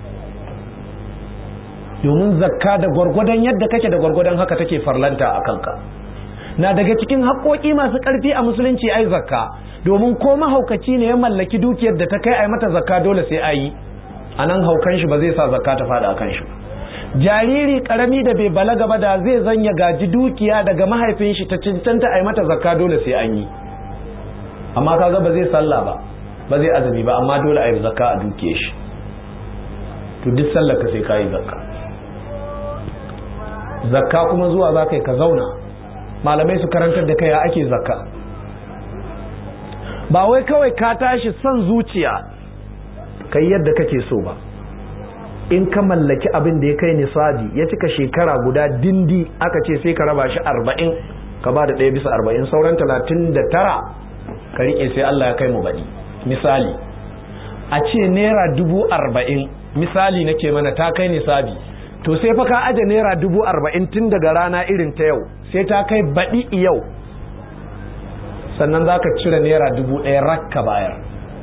domin zakka da gwargwadon yadda kake da gwargwadon haka take farlanta a kanka na daga cikin haƙoƙi masu ƙarfi a musulunci ai zakka domin ko mahaukaci ne ya mallaki dukiyar da ta kai ai mata zakka dole sai ayi a nan haukan shi ba zai sa zakka ta fada a kan shi jariri karami da bai balaga ba da zai zanya gaji dukiya daga mahaifin shi ta cancanta ai mata zakka dole sai an yi amma kaga ba zai sallah ba ba zai azumi ba amma dole a yi zakka a dukiyar shi to duk sallar ka sai ka yi zakka zakka kuma zuwa za ka yi ka zauna malamai su karantar da kai ya ake zakka ba wai kawai ka tashi son zuciya ka yi yadda kake so ba in ka mallaki abin da ya kai nisabi ya cika shekara guda dindi aka ce sai ka raba shi arba'in ka ba da ɗaya bisa arba'in sauran talatin da tara ka riƙe sai Allah ya kai mu baɗi misali a ce naira dubu arba'in misali nake mana ta kai nisabi to sai fa ka aje naira dubu arba'in tun daga rana irin ta yau sai ta kai baɗi yau sannan za ka cire naira dubu ɗaya rakka bayar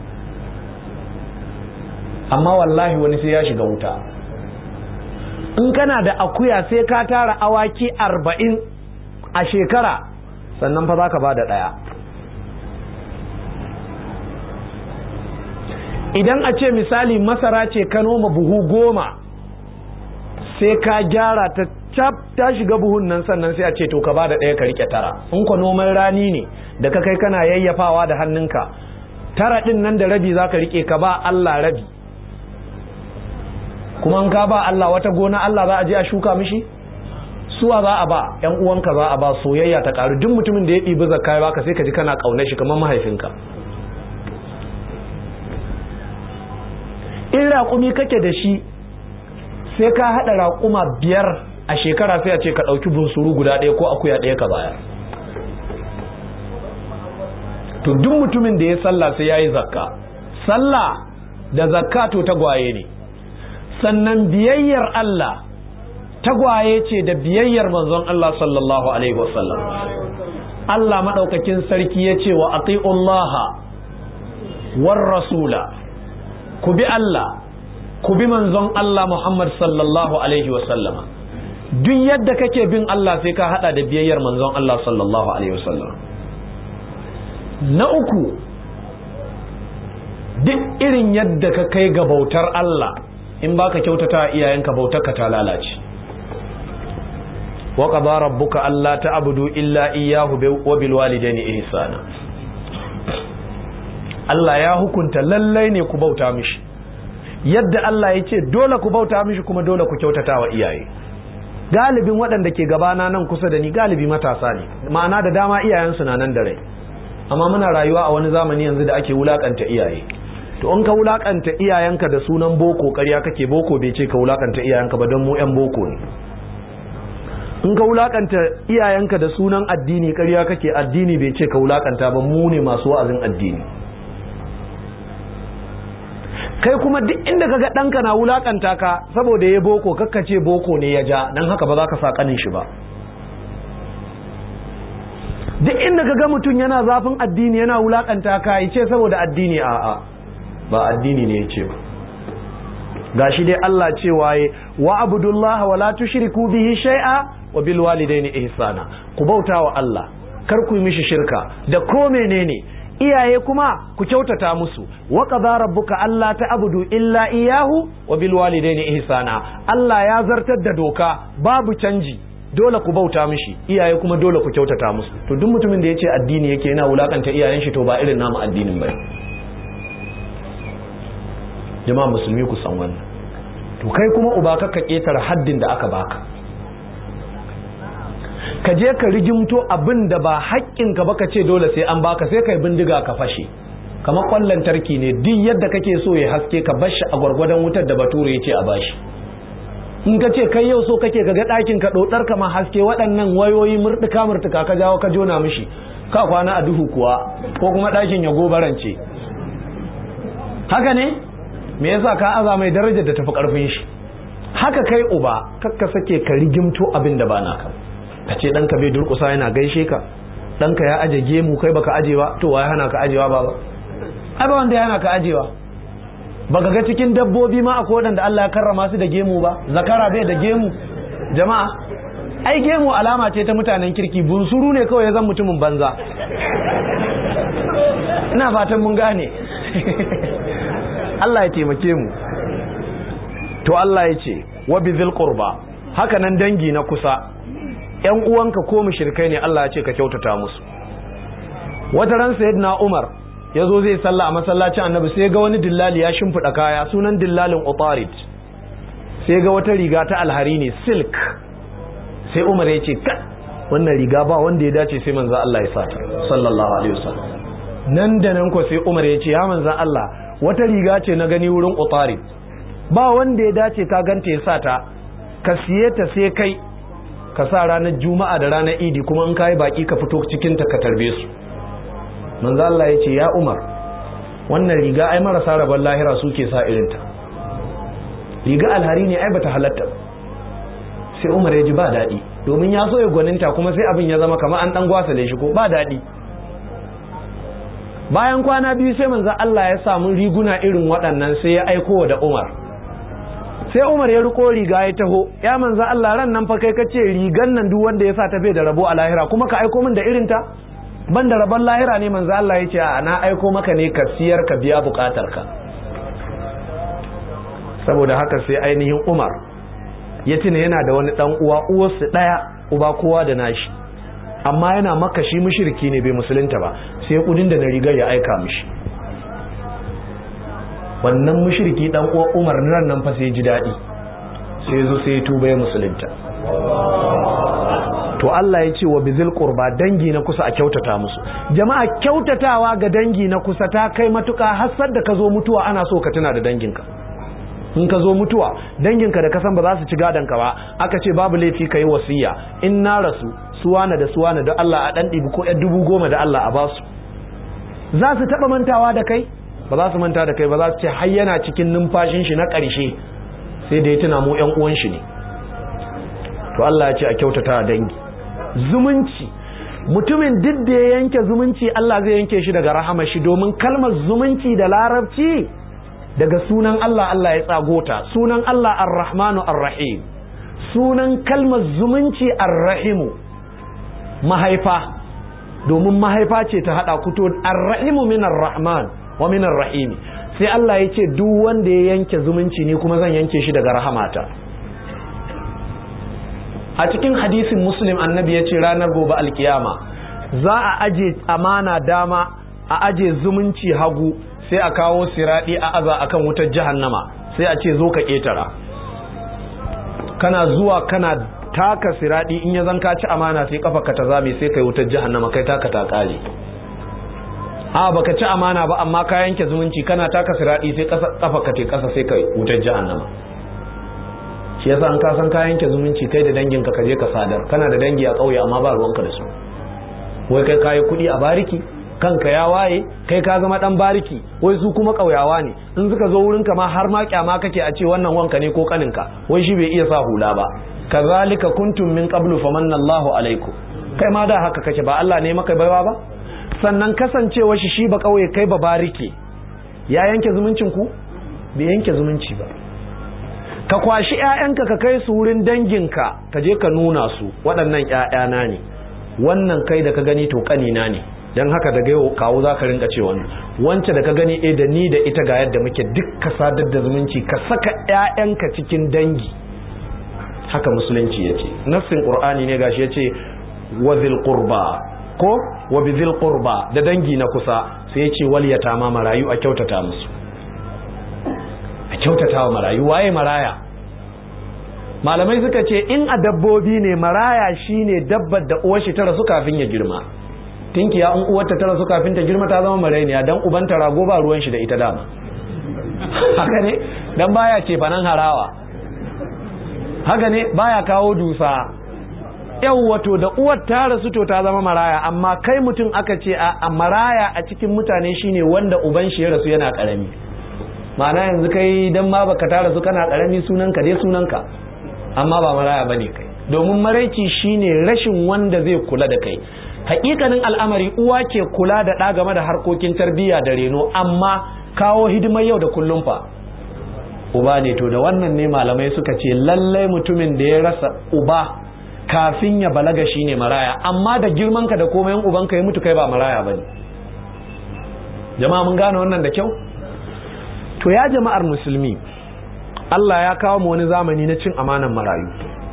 amma wallahi wani sai ya shiga wuta in kana da akuya sai ka tara awaki arba'in a shekara sannan fa za ka ba da ɗaya idan a ce misali masara ce ka noma buhu goma sai ka gyara ta cap ta shiga buhun nan sannan sai a ce to ka ba da ɗaya ka rike tara in ka noman rani ne da ka kai kana yayyafawa da hannunka tara ɗin nan da rabi za ka rike ka ba Allah rabi kuma in ka ba Allah wata gona Allah za a je a shuka mishi suwa za a ba yan uwanka za a ba soyayya ta karu duk mutumin da ya ɗibi zakka ya baka sai ka ji kana ƙaunar shi kamar mahaifinka in raƙumi kake da shi sai ka haɗa raƙuma biyar a shekara sai a ce ka ɗauki bunsuru guda ɗaya ko akuya ɗaya ka bayar to duk mutumin da ya sallah sai ya yi zakka sallah da zakka to tagwaye ne sannan biyayyar Allah tagwaye ce da biyayyar manzon Allah sallallahu alaihi wasallam Allah maɗaukakin sarki ya ce wa ati'ullaha war rasula ku bi Allah ku bi manzon Allah Muhammad sallallahu alaihi wasallama duk yadda kake bin Allah sai ka hada da biyayyar manzon Allah sallallahu alaihi wasallam na uku duk irin yadda ka kai ga bautar Allah in baka kyautata iyayenka bautar ka ta lalace wa qada rabbuka alla ta'budu illa iyyahu wa bil walidayni ihsana Allah ya hukunta lallai ne ku bauta mishi yadda Allah ya ce dole ku bauta mishi kuma dole ku kyautata wa iyaye galibin waɗanda ke gabana nan kusa da ni galibi matasa ne ma'ana da dama iyayensu na nan da rai amma muna rayuwa a wani zamani yanzu da ake wulakanta iyaye to in ka wulakanta iyayenka da sunan boko ƙarya kake boko bai ce ka wulakanta iyayenka ba don mu yan boko ne in ka wulakanta iyayenka da sunan addini ƙarya kake addini bai ce ka wulakanta ba mu ne masu wa'azin addini kai kuma duk inda kaga ɗanka na wulakanta ka saboda ya boko kakkace boko ne ya ja don haka ba za ka sa kanin shi ba duk inda kaga mutum yana zafin addini yana wulakanta ka ya ce saboda addini a'a ba addini ne ya ce ba gashi dai Allah cewa ya wa abudullaha wala tushriku bihi shay'a wa bil walidaini ihsana ku bauta wa Allah kar ku yi mishi shirka da ko menene iyaye kuma ku kyautata musu wa qadara rabbuka alla ta'budu illa iyyahu wa bil walidaini ihsana Allah ya zartar da doka babu canji dole ku bauta mishi iyaye kuma dole ku kyautata musu to duk mutumin da yace addini yake yana wulakanta iyayen shi to ba irin namu addinin bane jama'a musulmi ku san wannan to kai kuma uba ka ketare haddin da aka baka ka je ka rigimto abin da ba haƙƙinka ba ka ce dole sai an baka sai kai bindiga ka fashe kamar kwallon tarki ne duk yadda kake so ya haske ka bashi a gwargwadon wutar da bature ya ce a bashi in ka ce kai yau so kake ga ɗakin ka ɗoɗar ka ma haske waɗannan wayoyi murɗuka murtuka ka jawo ka jona mishi ka kwana a duhu kuwa ko kuma ɗakin ya gobarance haka ne me yasa ka aza mai darajar da tafi ƙarfin shi haka kai uba kakka sake ka rigimto abin da ba naka ka ce ɗanka bai durƙusa yana gaishe ka ɗanka ya aje gemu kai baka aje ba to waye hana ka ajewa ba ba ai ba wanda ya hana ka ajewa baka ga cikin dabbobi ma akwai waɗanda Allah ya karrama su da gemu ba zakara bai da gemu jama'a ai gemu alama ce ta mutanen kirki bunsuru ne kawai ya zan mutumin banza ina fatan mun gane Allah ya taimake mu to Allah ya ce wa bizil qurba haka nan dangi na kusa ‘yan uwanka ko mushrikai ne Allah ya ce ka kyautata musu wata ran sayyidina Umar ya zo zai sallah a masallacin annabi sai ga wani dillali ya shimfiɗa kaya sunan dillalin utarid sai ga wata riga ta alhari ne silk sai Umar ya ce ka wannan riga ba wanda ya dace sai manzo Allah ya sata sallallahu alaihi wasallam nan da nan ko sai Umar ya ce ya manzo Allah wata riga ce na gani wurin utarid ba wanda ya dace ka ganta ya sata ka siye ta sai kai ka sa ranar juma'a da ranar idi kuma in kayi baki ka fito cikin ta ka tarbe su manzo Allah ya ce ya Umar wannan riga ai marasa rabon lahira suke sa irin ta riga alhari ne ai bata halatta sai umar ya ji ba daɗi domin ya so ya gwaninta kuma sai abin ya zama kamar an ɗan gwasale shi ko ba daɗi bayan kwana biyu sai manzo Allah ya samu riguna irin waɗannan sai ya aiko da Umar sai Umar ya riko riga ya taho ya manzo Allah ran nan fa kai kace rigan nan duk wanda ya sa ta bai da rabo a lahira kuma ka aiko min da irin ta ban da rabon lahira ne manzo Allah ya ce a na aiko maka ne ka siyar ka biya bukatar ka saboda haka sai ainihin Umar ya tuna yana da wani dan uwa uwarsu daya uba kowa da nashi amma yana maka shi mushriki ne bai musulunta ba sai kudin da na rigar ya aika mishi wannan mushriki dan uwa Umar nan nan fa sai ji dadi sai zo sai ya tuba ya musulunta to Allah ya ce wa bizil qurba dangi na kusa a kyautata musu jama'a kyautatawa ga dangi na kusa ta kai matuka har da ka zo mutuwa ana so ka tuna da danginka in ka zo mutuwa danginka da kasan ba za su ci gadonka ba aka ce babu laifi ka yi wasiya in na rasu suwana da suwana da Allah a ɗan ɗibi ko dubu goma da Allah a basu za su taɓa mantawa da kai ba za su manta da kai ba za su ce har yana cikin numfashin shi na ƙarshe sai da ya tuna mu ƴan uwan shi ne to Allah ya ce a kyautata dangi zumunci mutumin duk da ya yanke zumunci Allah zai yanke shi daga rahama shi domin kalmar zumunci da larabci daga sunan Allah Allah ya tsagota sunan Allah ar-Rahmanu ar-Rahim sunan kalmar zumunci ar-Rahimu mahaifa domin mahaifa ce ta hada kuto ar-Rahimu min ar-Rahman wa min ar-Rahim sai Allah ya ce duk wanda ya yanke zumunci ne kuma zan yanke shi daga rahamata a cikin hadisin muslim annabi ya ce ranar gobe alkiyama za a aje amana dama a aje zumunci hagu sai a kawo siradi a aza akan wutar jahannama sai a ce zo ka ketara kana zuwa kana taka siradi in ya zanka ci amana sai kafa ka ta zame sai kai wutar jahannama kai taka ta kare a baka ci amana ba amma ka yanke zumunci kana taka siradi sai kafa ka te kasa sai kai wutar jahannama shi yasa an ka san ka yanke zumunci kai da dangin ka je ka sadar kana da dangi a kauye amma ba ruwanka da su wai kai kayi kuɗi a bariki kanka ya waye kai ka zama dan bariki wai su kuma kauyawa ne in suka zo wurin ka ma har ma kyama kake a ce wannan wanka ne ko kaninka wai shi bai iya sa hula ba kazalika kuntum min qablu famanna Allahu alaikum kai ma da haka kake ba Allah ne maka baiwa ba sannan kasancewa shi shi ba kauye kai ba bariki ya yanke zumuncin ku bai yanke zumunci ba ka kwashi ƴaƴanka ka kai su wurin danginka ka je ka nuna su waɗannan ƴaƴana ne wannan kai da ka gani to kanina ne don haka daga yau kawo za ka rinka ce wani wance da ka gani e da ni da ita ga yadda muke duk ka sadar da zumunci ka saka 'ya'yanka cikin dangi haka musulunci ya ce nassin ƙur'ani ne gashi ya ce wa qurba ko wa bizil qurba da dangi na kusa sai ya ce wal yatama marayu a kyautata musu a kyautata wa marayu waye maraya malamai suka ce in a dabbobi ne maraya shine dabbar da uwar shi ta rasu kafin ya girma tinkiya in uwarta ta rasu kafin ta girma ta zama marainiya dan ubanta rago ba ruwan shi da ita dama haka ne dan baya ce fanan harawa haka ne baya kawo dusa yau wato da uwar ta rasu to ta zama maraya amma kai mutum aka ce a maraya a cikin mutane shine wanda uban shi ya rasu yana karami ma'ana yanzu kai dan ma baka ta rasu kana karami sunanka dai sunanka amma ba maraya bane kai domin maraici shine rashin wanda zai kula da kai hakikanin al'amari uwa ke kula da ɗa game da harkokin tarbiyya da reno amma kawo hidimar yau da kullum fa uba ne to da wannan ne malamai suka ce lallai mutumin da ya rasa uba kafin ya balaga shine maraya amma da girmanka da komai ubanka ya mutu kai ba maraya bane jama'a mun gane wannan da kyau to ya jama'ar musulmi Allah ya kawo mu wani zamani na cin amanan marayu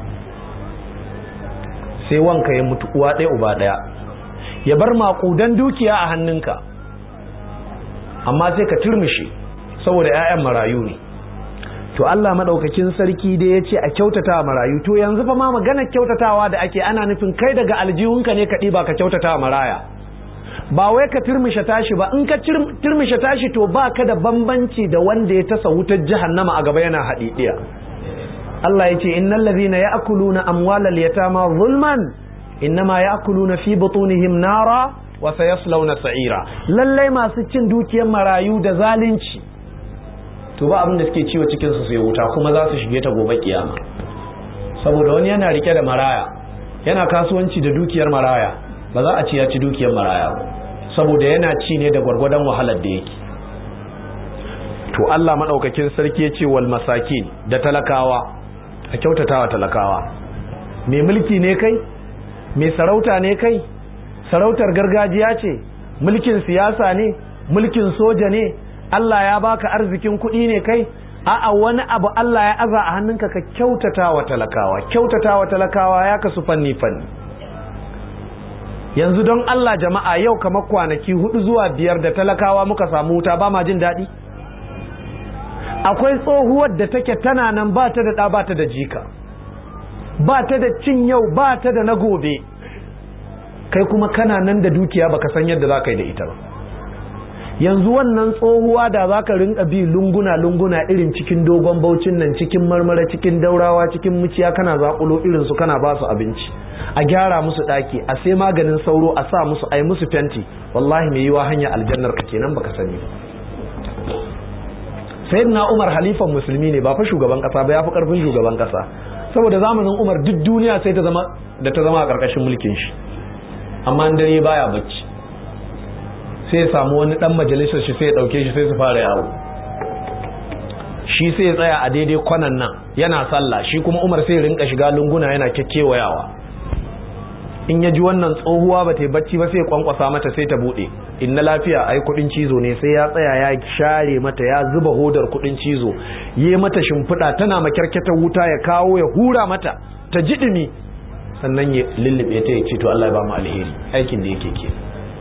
sai wanka ya mutu uwa ɗaya uba ɗaya ya bar maƙudan dukiya a hannunka amma sai ka turmushe saboda 'ya'yan marayu ne to Allah maɗaukakin sarki dai ya ce a kyautata marayu to yanzu fa ma magana kyautatawa da ake ana nufin kai daga aljihunka ne ka ɗiba ka kyautata maraya ba wai ka turmushe tashi ba in ka turmushe tashi to ba ka da bambanci da wanda ya tasa wutar jahannama a gaba yana haɗiɗiya Allah ya ce innal ladhina ya'kuluna amwalal yatama zulman innama ya'kuluna fi butunihim nara wa sayaslawna sa'ira lallai masu cin dukiyar marayu da zalunci to ba abin da suke ciwo cikin su sai wuta kuma za su shige ta gobe kiyama saboda wani yana rike da maraya yana kasuwanci da dukiyar maraya ba za a ci ya ci dukiyar maraya ba saboda yana ci ne da gwargwadon wahalar da yake to Allah maɗaukakin sarki ya ce wal masakin da talakawa a kyautatawa talakawa mai mulki ne kai mai sarauta ne kai sarautar gargajiya ce mulkin siyasa ne mulkin soja ne Allah ya baka arzikin kuɗi ne kai a'a wani abu Allah ya aza a hannunka ka kyautatawa talakawa kyautatawa talakawa ya kasu fanni fanni yanzu don Allah jama'a yau kamar kwanaki hudu zuwa biyar da talakawa muka samu wuta ba ma jin daɗi akwai tsohuwar da take tana nan ba ta da ɗa ba ta da jika ba ta da cin yau ba ta da na gobe kai kuma kana nan da dukiya baka san yadda za ka yi da ita ba yanzu wannan tsohuwa da za ka rinka bi lunguna-lunguna irin cikin dogon baucin nan cikin marmara cikin daurawa cikin muciya kana zaƙulo irinsu kana ba su abinci a gyara musu ɗaki a sai maganin sauro a sa musu ai musu fenti wallahi mai yiwa hanya aljannar ka kenan baka sani ba sayyidina umar halifan musulmi ne ba fa shugaban kasa ba ya fi karfin shugaban kasa saboda zamanin umar duk duniya sai ta zama da ta zama a karkashin mulkin shi amma dare baya bacci sai ya samu wani dan majalisar shi sai ya dauke shi sai su fara yawo shi sai ya tsaya a daidai kwanan nan yana sallah shi kuma umar sai ya rinka shiga lunguna yana kekkewayawa in ya ji wannan tsohuwa ba ta yi bacci ba sai ya kwankwasa mata sai ta bude inna lafiya ai kudin cizo ne sai ya tsaya ya share mata ya zuba hodar kudin cizo yi mata shimfiɗa tana makyarkyatar wuta ya kawo ya hura mata ta ji dumi sannan ya lullube ta ya ce to Allah ya ba mu alheri aikin da yake ke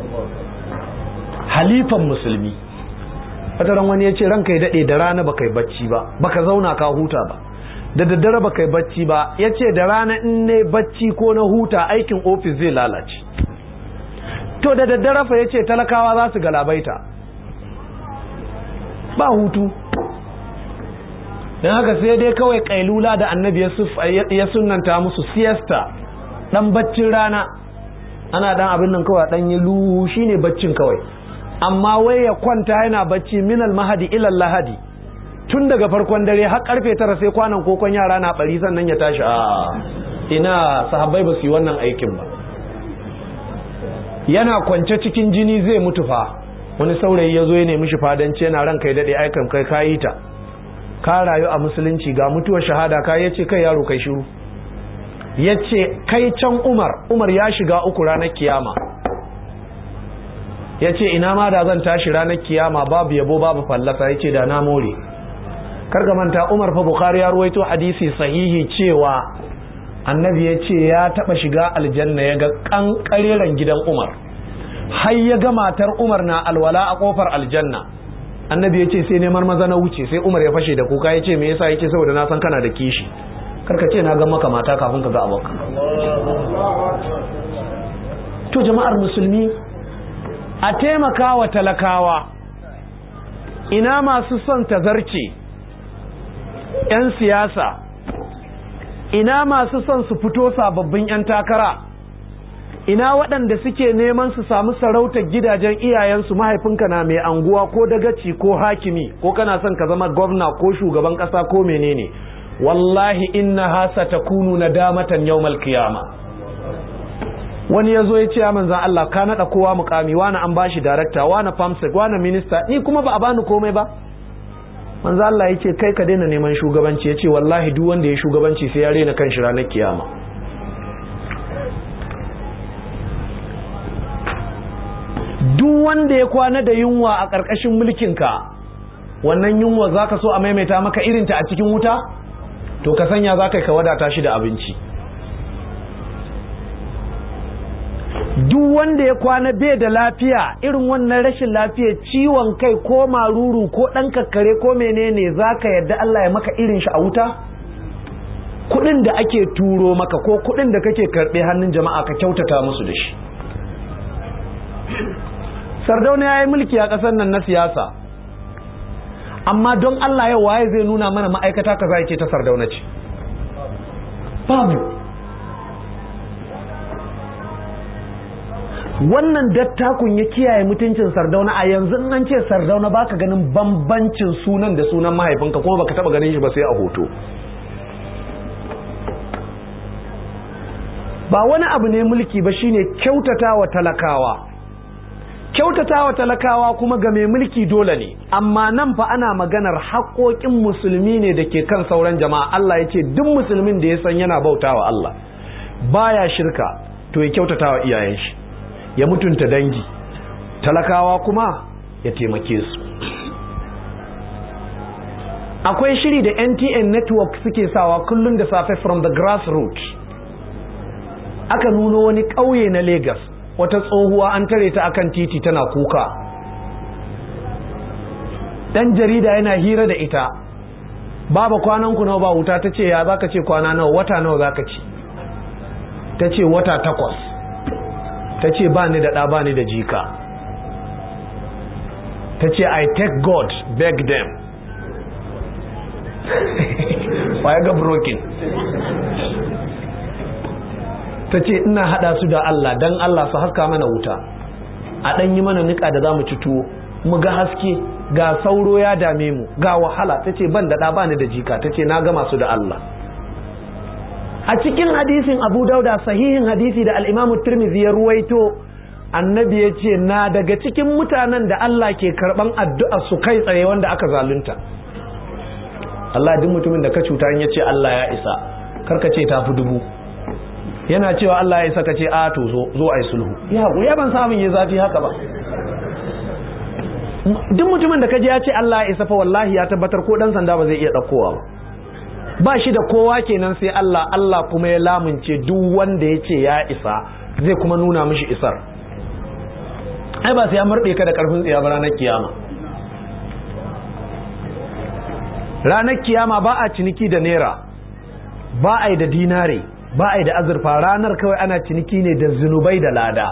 halifan musulmi wataran wani ya ce ranka ya daɗe da rana baka yi bacci ba baka zauna ka huta ba da daddare baka yi bacci ba ya ce da rana in ne bacci ko na huta aikin ofis zai lalace to da daddare fa ya ce talakawa za su galabaita ba hutu don haka sai dai kawai kailula da annabi ya sunanta musu siesta dan baccin rana ana dan abin nan kawai dan yi luhu shine baccin kawai amma wai ya kwanta yana bacci minal mahadi ilal lahadi tun daga farkon dare har karfe tara sai kwanan kokon yara na bari sannan ya tashi a ina sahabbai ba su yi wannan aikin ba yana kwance cikin jini zai mutu fa wani saurayi ya zo ya nemi shi fadanci yana ran kai daɗe aikan kai kayi ta ka rayu a musulunci ga mutuwar shahada ka yace kai yaro kai shiru yace kai can umar umar ya shiga uku ranar kiyama yace ina ma da zan tashi ranar kiyama babu yabo babu fallasa yace da na more karga manta umar fa bukhari ya ruwaito hadisi sahihi cewa annabi ya ce ya taba shiga aljanna ya ga kankareren gidan umar har ya ga matar umar na alwala a kofar aljanna annabi ya ce sai neman maza na wuce sai umar ya fashe da kuka ya ce me yasa ya ce saboda na san kana da kishi karka ce na ga maka mata kafin ka ga abokan to jama'ar musulmi a taimaka wa talakawa ina masu son tazarce 'yan siyasa ina masu son su fito sababbin 'yan takara ina waɗanda suke neman su samu sarautar gidajen iyayensu mahaifinka na mai anguwa ko dagaci ko hakimi ko kana son ka zama gwamna ko shugaban ƙasa ko menene wallahi inna hasa ta kunu na damatan yawmal kiyama wani ya zo ya ce manzan Allah ka naɗa kowa mukami wani an bashi darakta wani famsek wani minista ni kuma ba a bani komai ba manzo Allah yake kai ka daina neman shugabanci yace wallahi duk wanda ya shugabanci sai ya rena kan shi ranar kiyama duk wanda ya kwana da yunwa a ƙarƙashin mulkinka wannan yunwa zaka so a maimaita maka irinta a cikin wuta to ka sanya zaka ka wadata shi da abinci duk wanda ya kwana bai da lafiya irin wannan rashin lafiya ciwon kai ko maruru ko ɗan kakkare ko menene zaka yadda Allah ya maka irin shi a wuta kudin da ake turo maka ko kudin da kake karbe hannun jama'a ka kyautata musu da shi sardauna ya yi mulki a ƙasar nan na siyasa amma don Allah yau waye zai nuna mana ma'aikata kaza yake ta sardauna ce babu wannan dattakun ya kiyaye mutuncin sardauna a yanzu an ce sardauna baka ganin bambancin sunan da sunan mahaifinka kuma baka taba ganin shi ba sai a hoto ba wani abu ne mulki ba shine kyautata wa talakawa kyautata wa talakawa kuma ga mai mulki dole ne amma nan fa ana maganar haƙoƙin musulmi ne da ke kan sauran jama'a Allah ya ce duk musulmin da ya san yana bauta wa Allah baya shirka to ya kyautata wa iyayen shi ya mutunta dangi talakawa kuma ya taimake su akwai shiri da NTN network suke sawa kullum da safe from the grassroots aka nuno wani ƙauye na Lagos wata tsohuwa an tare ta akan titi tana kuka dan jarida yana hira da ita baba kwanan ku nawa ba wuta ta ce ya zaka ce kwana nawa wata nawa zaka ce ta ce wata takwas ta ce ba ni da ɗa ba ni da jika ta ce i take god beg them ya ga broken ta ce ina hada su da Allah dan Allah su haska mana wuta a dan yi mana nika da zamu ci tuwo mu ga haske ga sauro ya dame mu ga wahala ta ce ban da ba ni da jika ta ce na gama su da Allah a cikin hadisin Abu Dauda sahihin hadisi da al-Imam Tirmidhi ya ruwaito annabi ya ce na daga cikin mutanen da Allah ke karban addu'a su kai tsaye wanda aka zalunta Allah duk mutumin da ka cuta in ya ce Allah ya isa karka ce tafi dubu yana cewa Allah ya isa ka ce a to zo zo ai sulhu ya ya ban samun ya zafi haka ba duk mutumin da kaje ya ce Allah ya isa fa wallahi ya tabbatar ko dan sanda ba zai iya daukowa ba ba shi da kowa kenan sai Allah Allah kuma ya lamunce duk wanda ya ce ya isa zai kuma nuna mishi isar ai ba sai ya murɗe ka da karfin tsiya ba ranar kiyama ranar kiyama ba a ciniki da naira ba a yi da dinare ba a yi da azurfa ranar kawai ana ciniki ne da zunubai da lada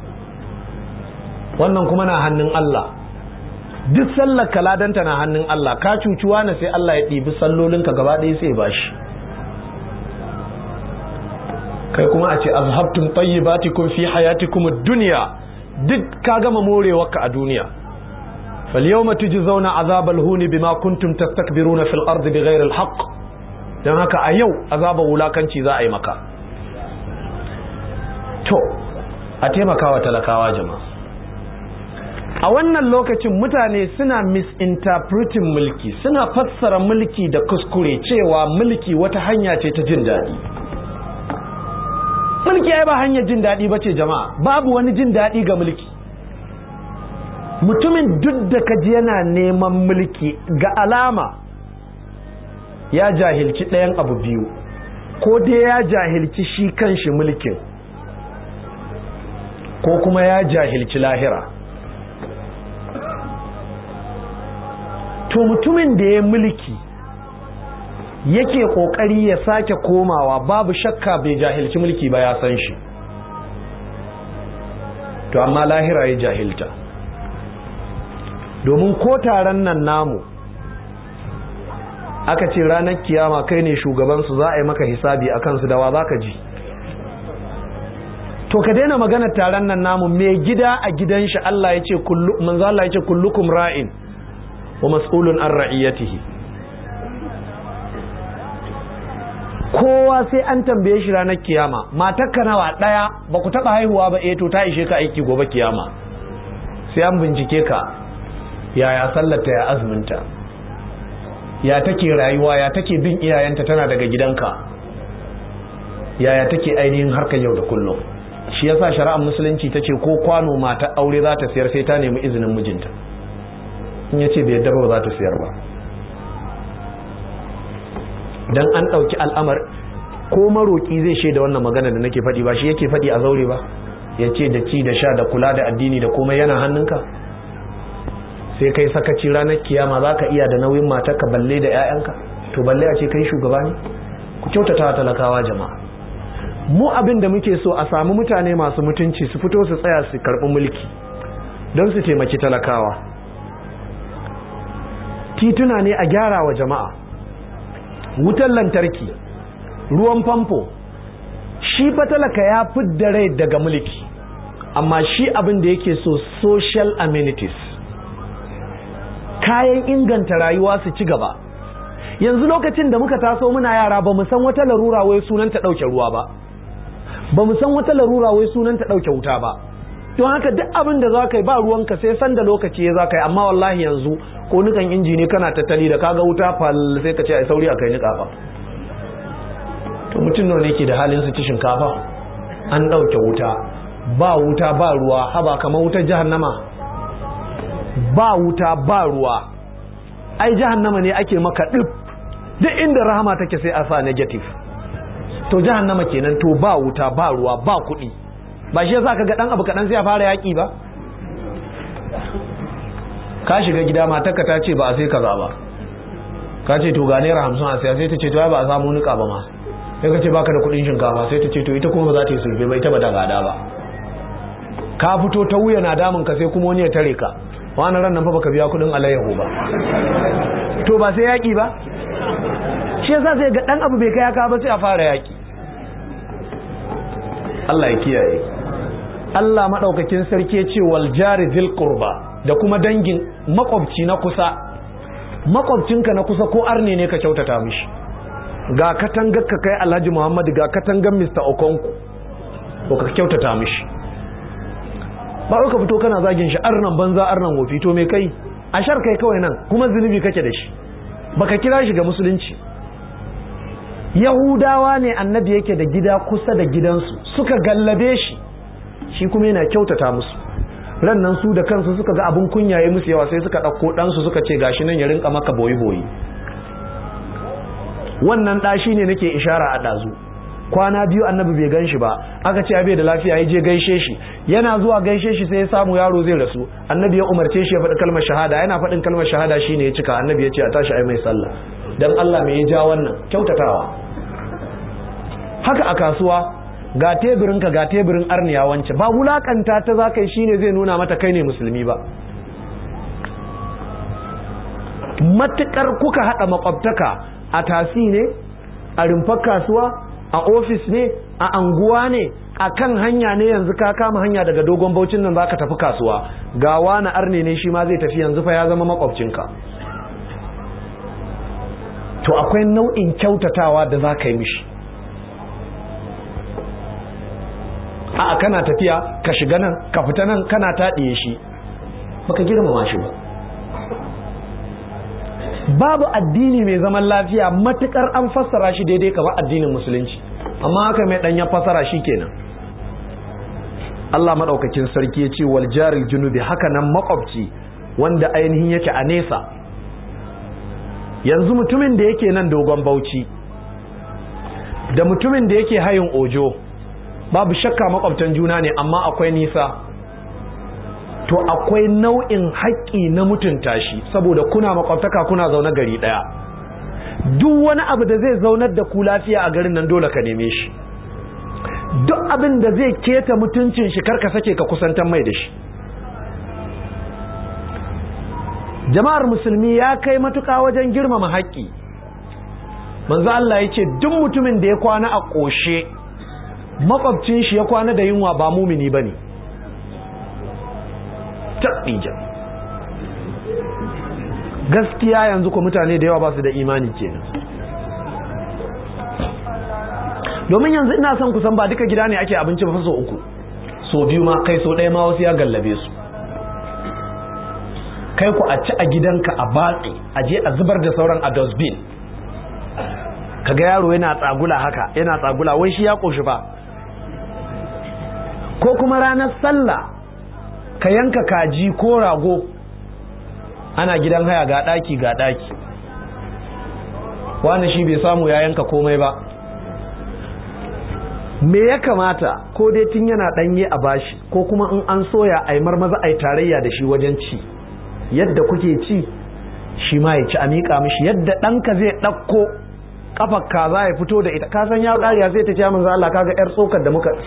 wannan kuma na hannun Allah duk sallar kaladanta na hannun Allah ka cucuwa na sai Allah ya ɗibi sallolinka gaba ɗaya sai ba shi kai kuma a ce azhabtum tayyibatikum fi hayatikum ad-dunya duk ka gama morewarka a duniya فاليوم تجزون عذاب الهون بما كنتم تستكبرون في الأرض بغير الحق don haka a yau azabar wulakanci za a yi maka to a taimakawa talakawa jama'a a wannan lokacin mutane suna misinterpreting mulki suna fassara mulki da kuskure cewa mulki wata hanya ce ta jin daɗi mulki ai ba hanyar jin daɗi ba ce jama'a babu wani jin daɗi ga mulki mutumin duk da kaji yana neman mulki ga alama ya jahilci ɗayan abu biyu ko dai ya jahilci shi kanshi mulkin ko kuma ya jahilci lahira to mutumin da ya mulki yake kokari ya sake komawa babu shakka bai jahilci mulki ba ya san shi to amma lahira ya jahilta domin ko taron nan namu aka ce ranar kiyama kai ne shugabansu za a yi maka hisabi a kansu dawa za ka ji to ka daina magana taron nan namu mai gida a gidan shi Allah ya ce manzo Allah ya ce kullukum ra'in wa mas'ulun an ra'iyatihi kowa sai an tambaye shi ranar kiyama matarka nawa daya ba ku taba haihuwa ba eh to ta ishe ka aiki gobe kiyama sai an bincike ka yaya sallata ya azminta ya take rayuwa ya take bin iyayenta tana daga gidanka yaya take ainihin harkar yau da kullum shi yasa shari'ar musulunci ta ce ko kwano mata aure za ta siyar sai ta nemi izinin mijinta in ya ce bai yadda ba za ta siyar ba dan an ɗauki al'amar ko maroƙi zai shaida wannan magana da nake faɗi ba shi yake faɗi a zaure ba ya ce da ci da sha da kula da addini da komai yana hannunka sai kai sakaci ranar kiyama za ka iya da nauyin matarka balle da 'ya'yanka to balle a ce kai shugaba ne ku kyautata talakawa jama'a mu abin da muke so a samu mutane masu mutunci su fito su tsaya su karɓi mulki don su taimaki talakawa tituna ne a gyara wa jama'a wutan lantarki ruwan famfo shi fa talaka ya fidda rai daga mulki amma shi abin da yake so social amenities kayan inganta rayuwa su ci gaba yanzu lokacin da muka taso muna yara ba mu san wata larura wai sunan ta ɗauke ruwa ba ba mu san wata larura wai sunan ta ɗauke wuta ba don haka duk abin da za ka yi ba ruwanka sai san da lokaci ya za ka yi amma wallahi yanzu ko nukan inji ne kana tattali da kaga wuta fal sai ka ce ai sauri a kai niƙa ba to mutum nawa ne ke da halin su ci shinkafa an ɗauke wuta ba wuta ba ruwa haba kamar wutar jahannama ba wuta ba ruwa ai jahannama ne ake maka ɗif duk inda rahama take sai a sa negative to jahannama kenan to ba wuta ba ruwa ba kuɗi ba shi yasa ka ga dan abu kaɗan sai a fara yaƙi ba ka shiga gida matarka ta ce ba a sai kaza ba ka ce to ga naira hamsin a siya sai ta ce to ba a samu nika ba ma sai ka ce baka da kuɗin shinkafa sai ta ce to ita kuma ba za ta yi sulfe ba ita ba da gada ba ka fito ta wuya na damun ka sai kuma wani ya tare ka wani ran nan fa baka biya kuɗin alayyahu ba to ba sai yaƙi ba shi yasa sai ga dan abu bai kai haka ba sai a fara yaƙi Allah ya kiyaye Allah madaukakin sarki ya ce wal jari dhil qurba da kuma dangin makwabci na kusa makwabcinka na kusa ko arne ne ka kyautata mishi ga katangar ka kai Alhaji Muhammad ga katangar Mr. Okonku ko ka kyautata mishi ba ka fito kana zagin shi arnan banza arnan wofi to me kai a shar kai kawai nan kuma zunubi kake da shi baka kira shi ga musulunci yahudawa ne annabi yake da gida kusa da gidansu suka gallabe shi shi kuma yana kyautata musu rannan su da kansu suka ga abin kunya ya musu yawa sai suka ɗauko ɗansu suka ce gashi nan ya rinka maka boyi-boyi wannan ɗa shi ne nake ishara a ɗazu kwana biyu annabi bai gan shi ba aka ce bai da lafiya ya je gaishe shi yana zuwa gaishe shi sai ya samu yaro zai rasu annabi ya umarce shi ya faɗi kalmar shahada yana faɗin kalmar shahada shine ya cika annabi ya ce a tashi ai mai sallah dan Allah mai ya ja wannan kyautatawa haka a kasuwa ga teburinka ga teburin arniya wance ba wulakanta ta za ka yi shine zai nuna mata kai ne musulmi ba matukar kuka haɗa makwabtaka a tasi ne a rumfar kasuwa a ofis ne a anguwa ne a kan hanya ne yanzu ka kama hanya daga dogon baucin nan za ka tafi kasuwa ga wani arne ne shi ma zai tafi yanzu fa ya zama makwabcinka to akwai nau'in kyautatawa da za ka yi mishi a kana tafiya ka shiga nan ka fita nan kana taɗiye shi baka girmama shi ba babu addini mai zaman lafiya matukar an fassara shi daidai kamar addinin musulunci amma haka mai ɗanyen fassara shi kenan Allah maɗaukakin sarki ya ce wal jaril junubi haka nan makwabci wanda ainihin yake a nesa yanzu mutumin da yake nan dogon bauchi da mutumin da yake hayin ojo babu shakka makwabtan juna ne amma akwai nisa to akwai nau'in haƙƙi na mutunta shi saboda kuna makwabtaka kuna zaune gari ɗaya duk wani abu da zai zaunar da ku lafiya a garin nan dole ka neme shi duk abin da zai keta mutuncin shi karka sake ka kusantar mai da shi jama'ar musulmi ya kai matuƙa wajen girmama haƙƙi manzo Allah ya ce duk mutumin da ya kwana a ƙoshe makwabcin shi ya kwana da yunwa ba mumini ba ne taɓija gaskiya yanzu ko mutane da yawa ba su da imani kenan domin yanzu ina son kusan ba duka gida ne ake abinci ba so uku so biyu ma kai so ɗaya ma wasu ya gallabe su kai ku a ci a gidanka a batse a je a zubar da sauran a dustbin kaga yaro yana tsagula haka yana tsagula wai shi ya ƙoshi ba ko kuma ranar sallah ka yanka kaji ko rago ana gidan haya ga ɗaki ga ɗaki wani shi bai samu ya yanka komai ba me ya kamata ko dai tun yana ɗanye a bashi ko kuma in an soya a yi marmaza a yi tarayya da shi wajen ci yadda kuke ci shi ma ya ci a miƙa mishi yadda ɗanka zai ɗauko kafar kaza ya fito da ita kasan ya ƙariya zai ta ce manzo Allah kaga yar tsokar da muka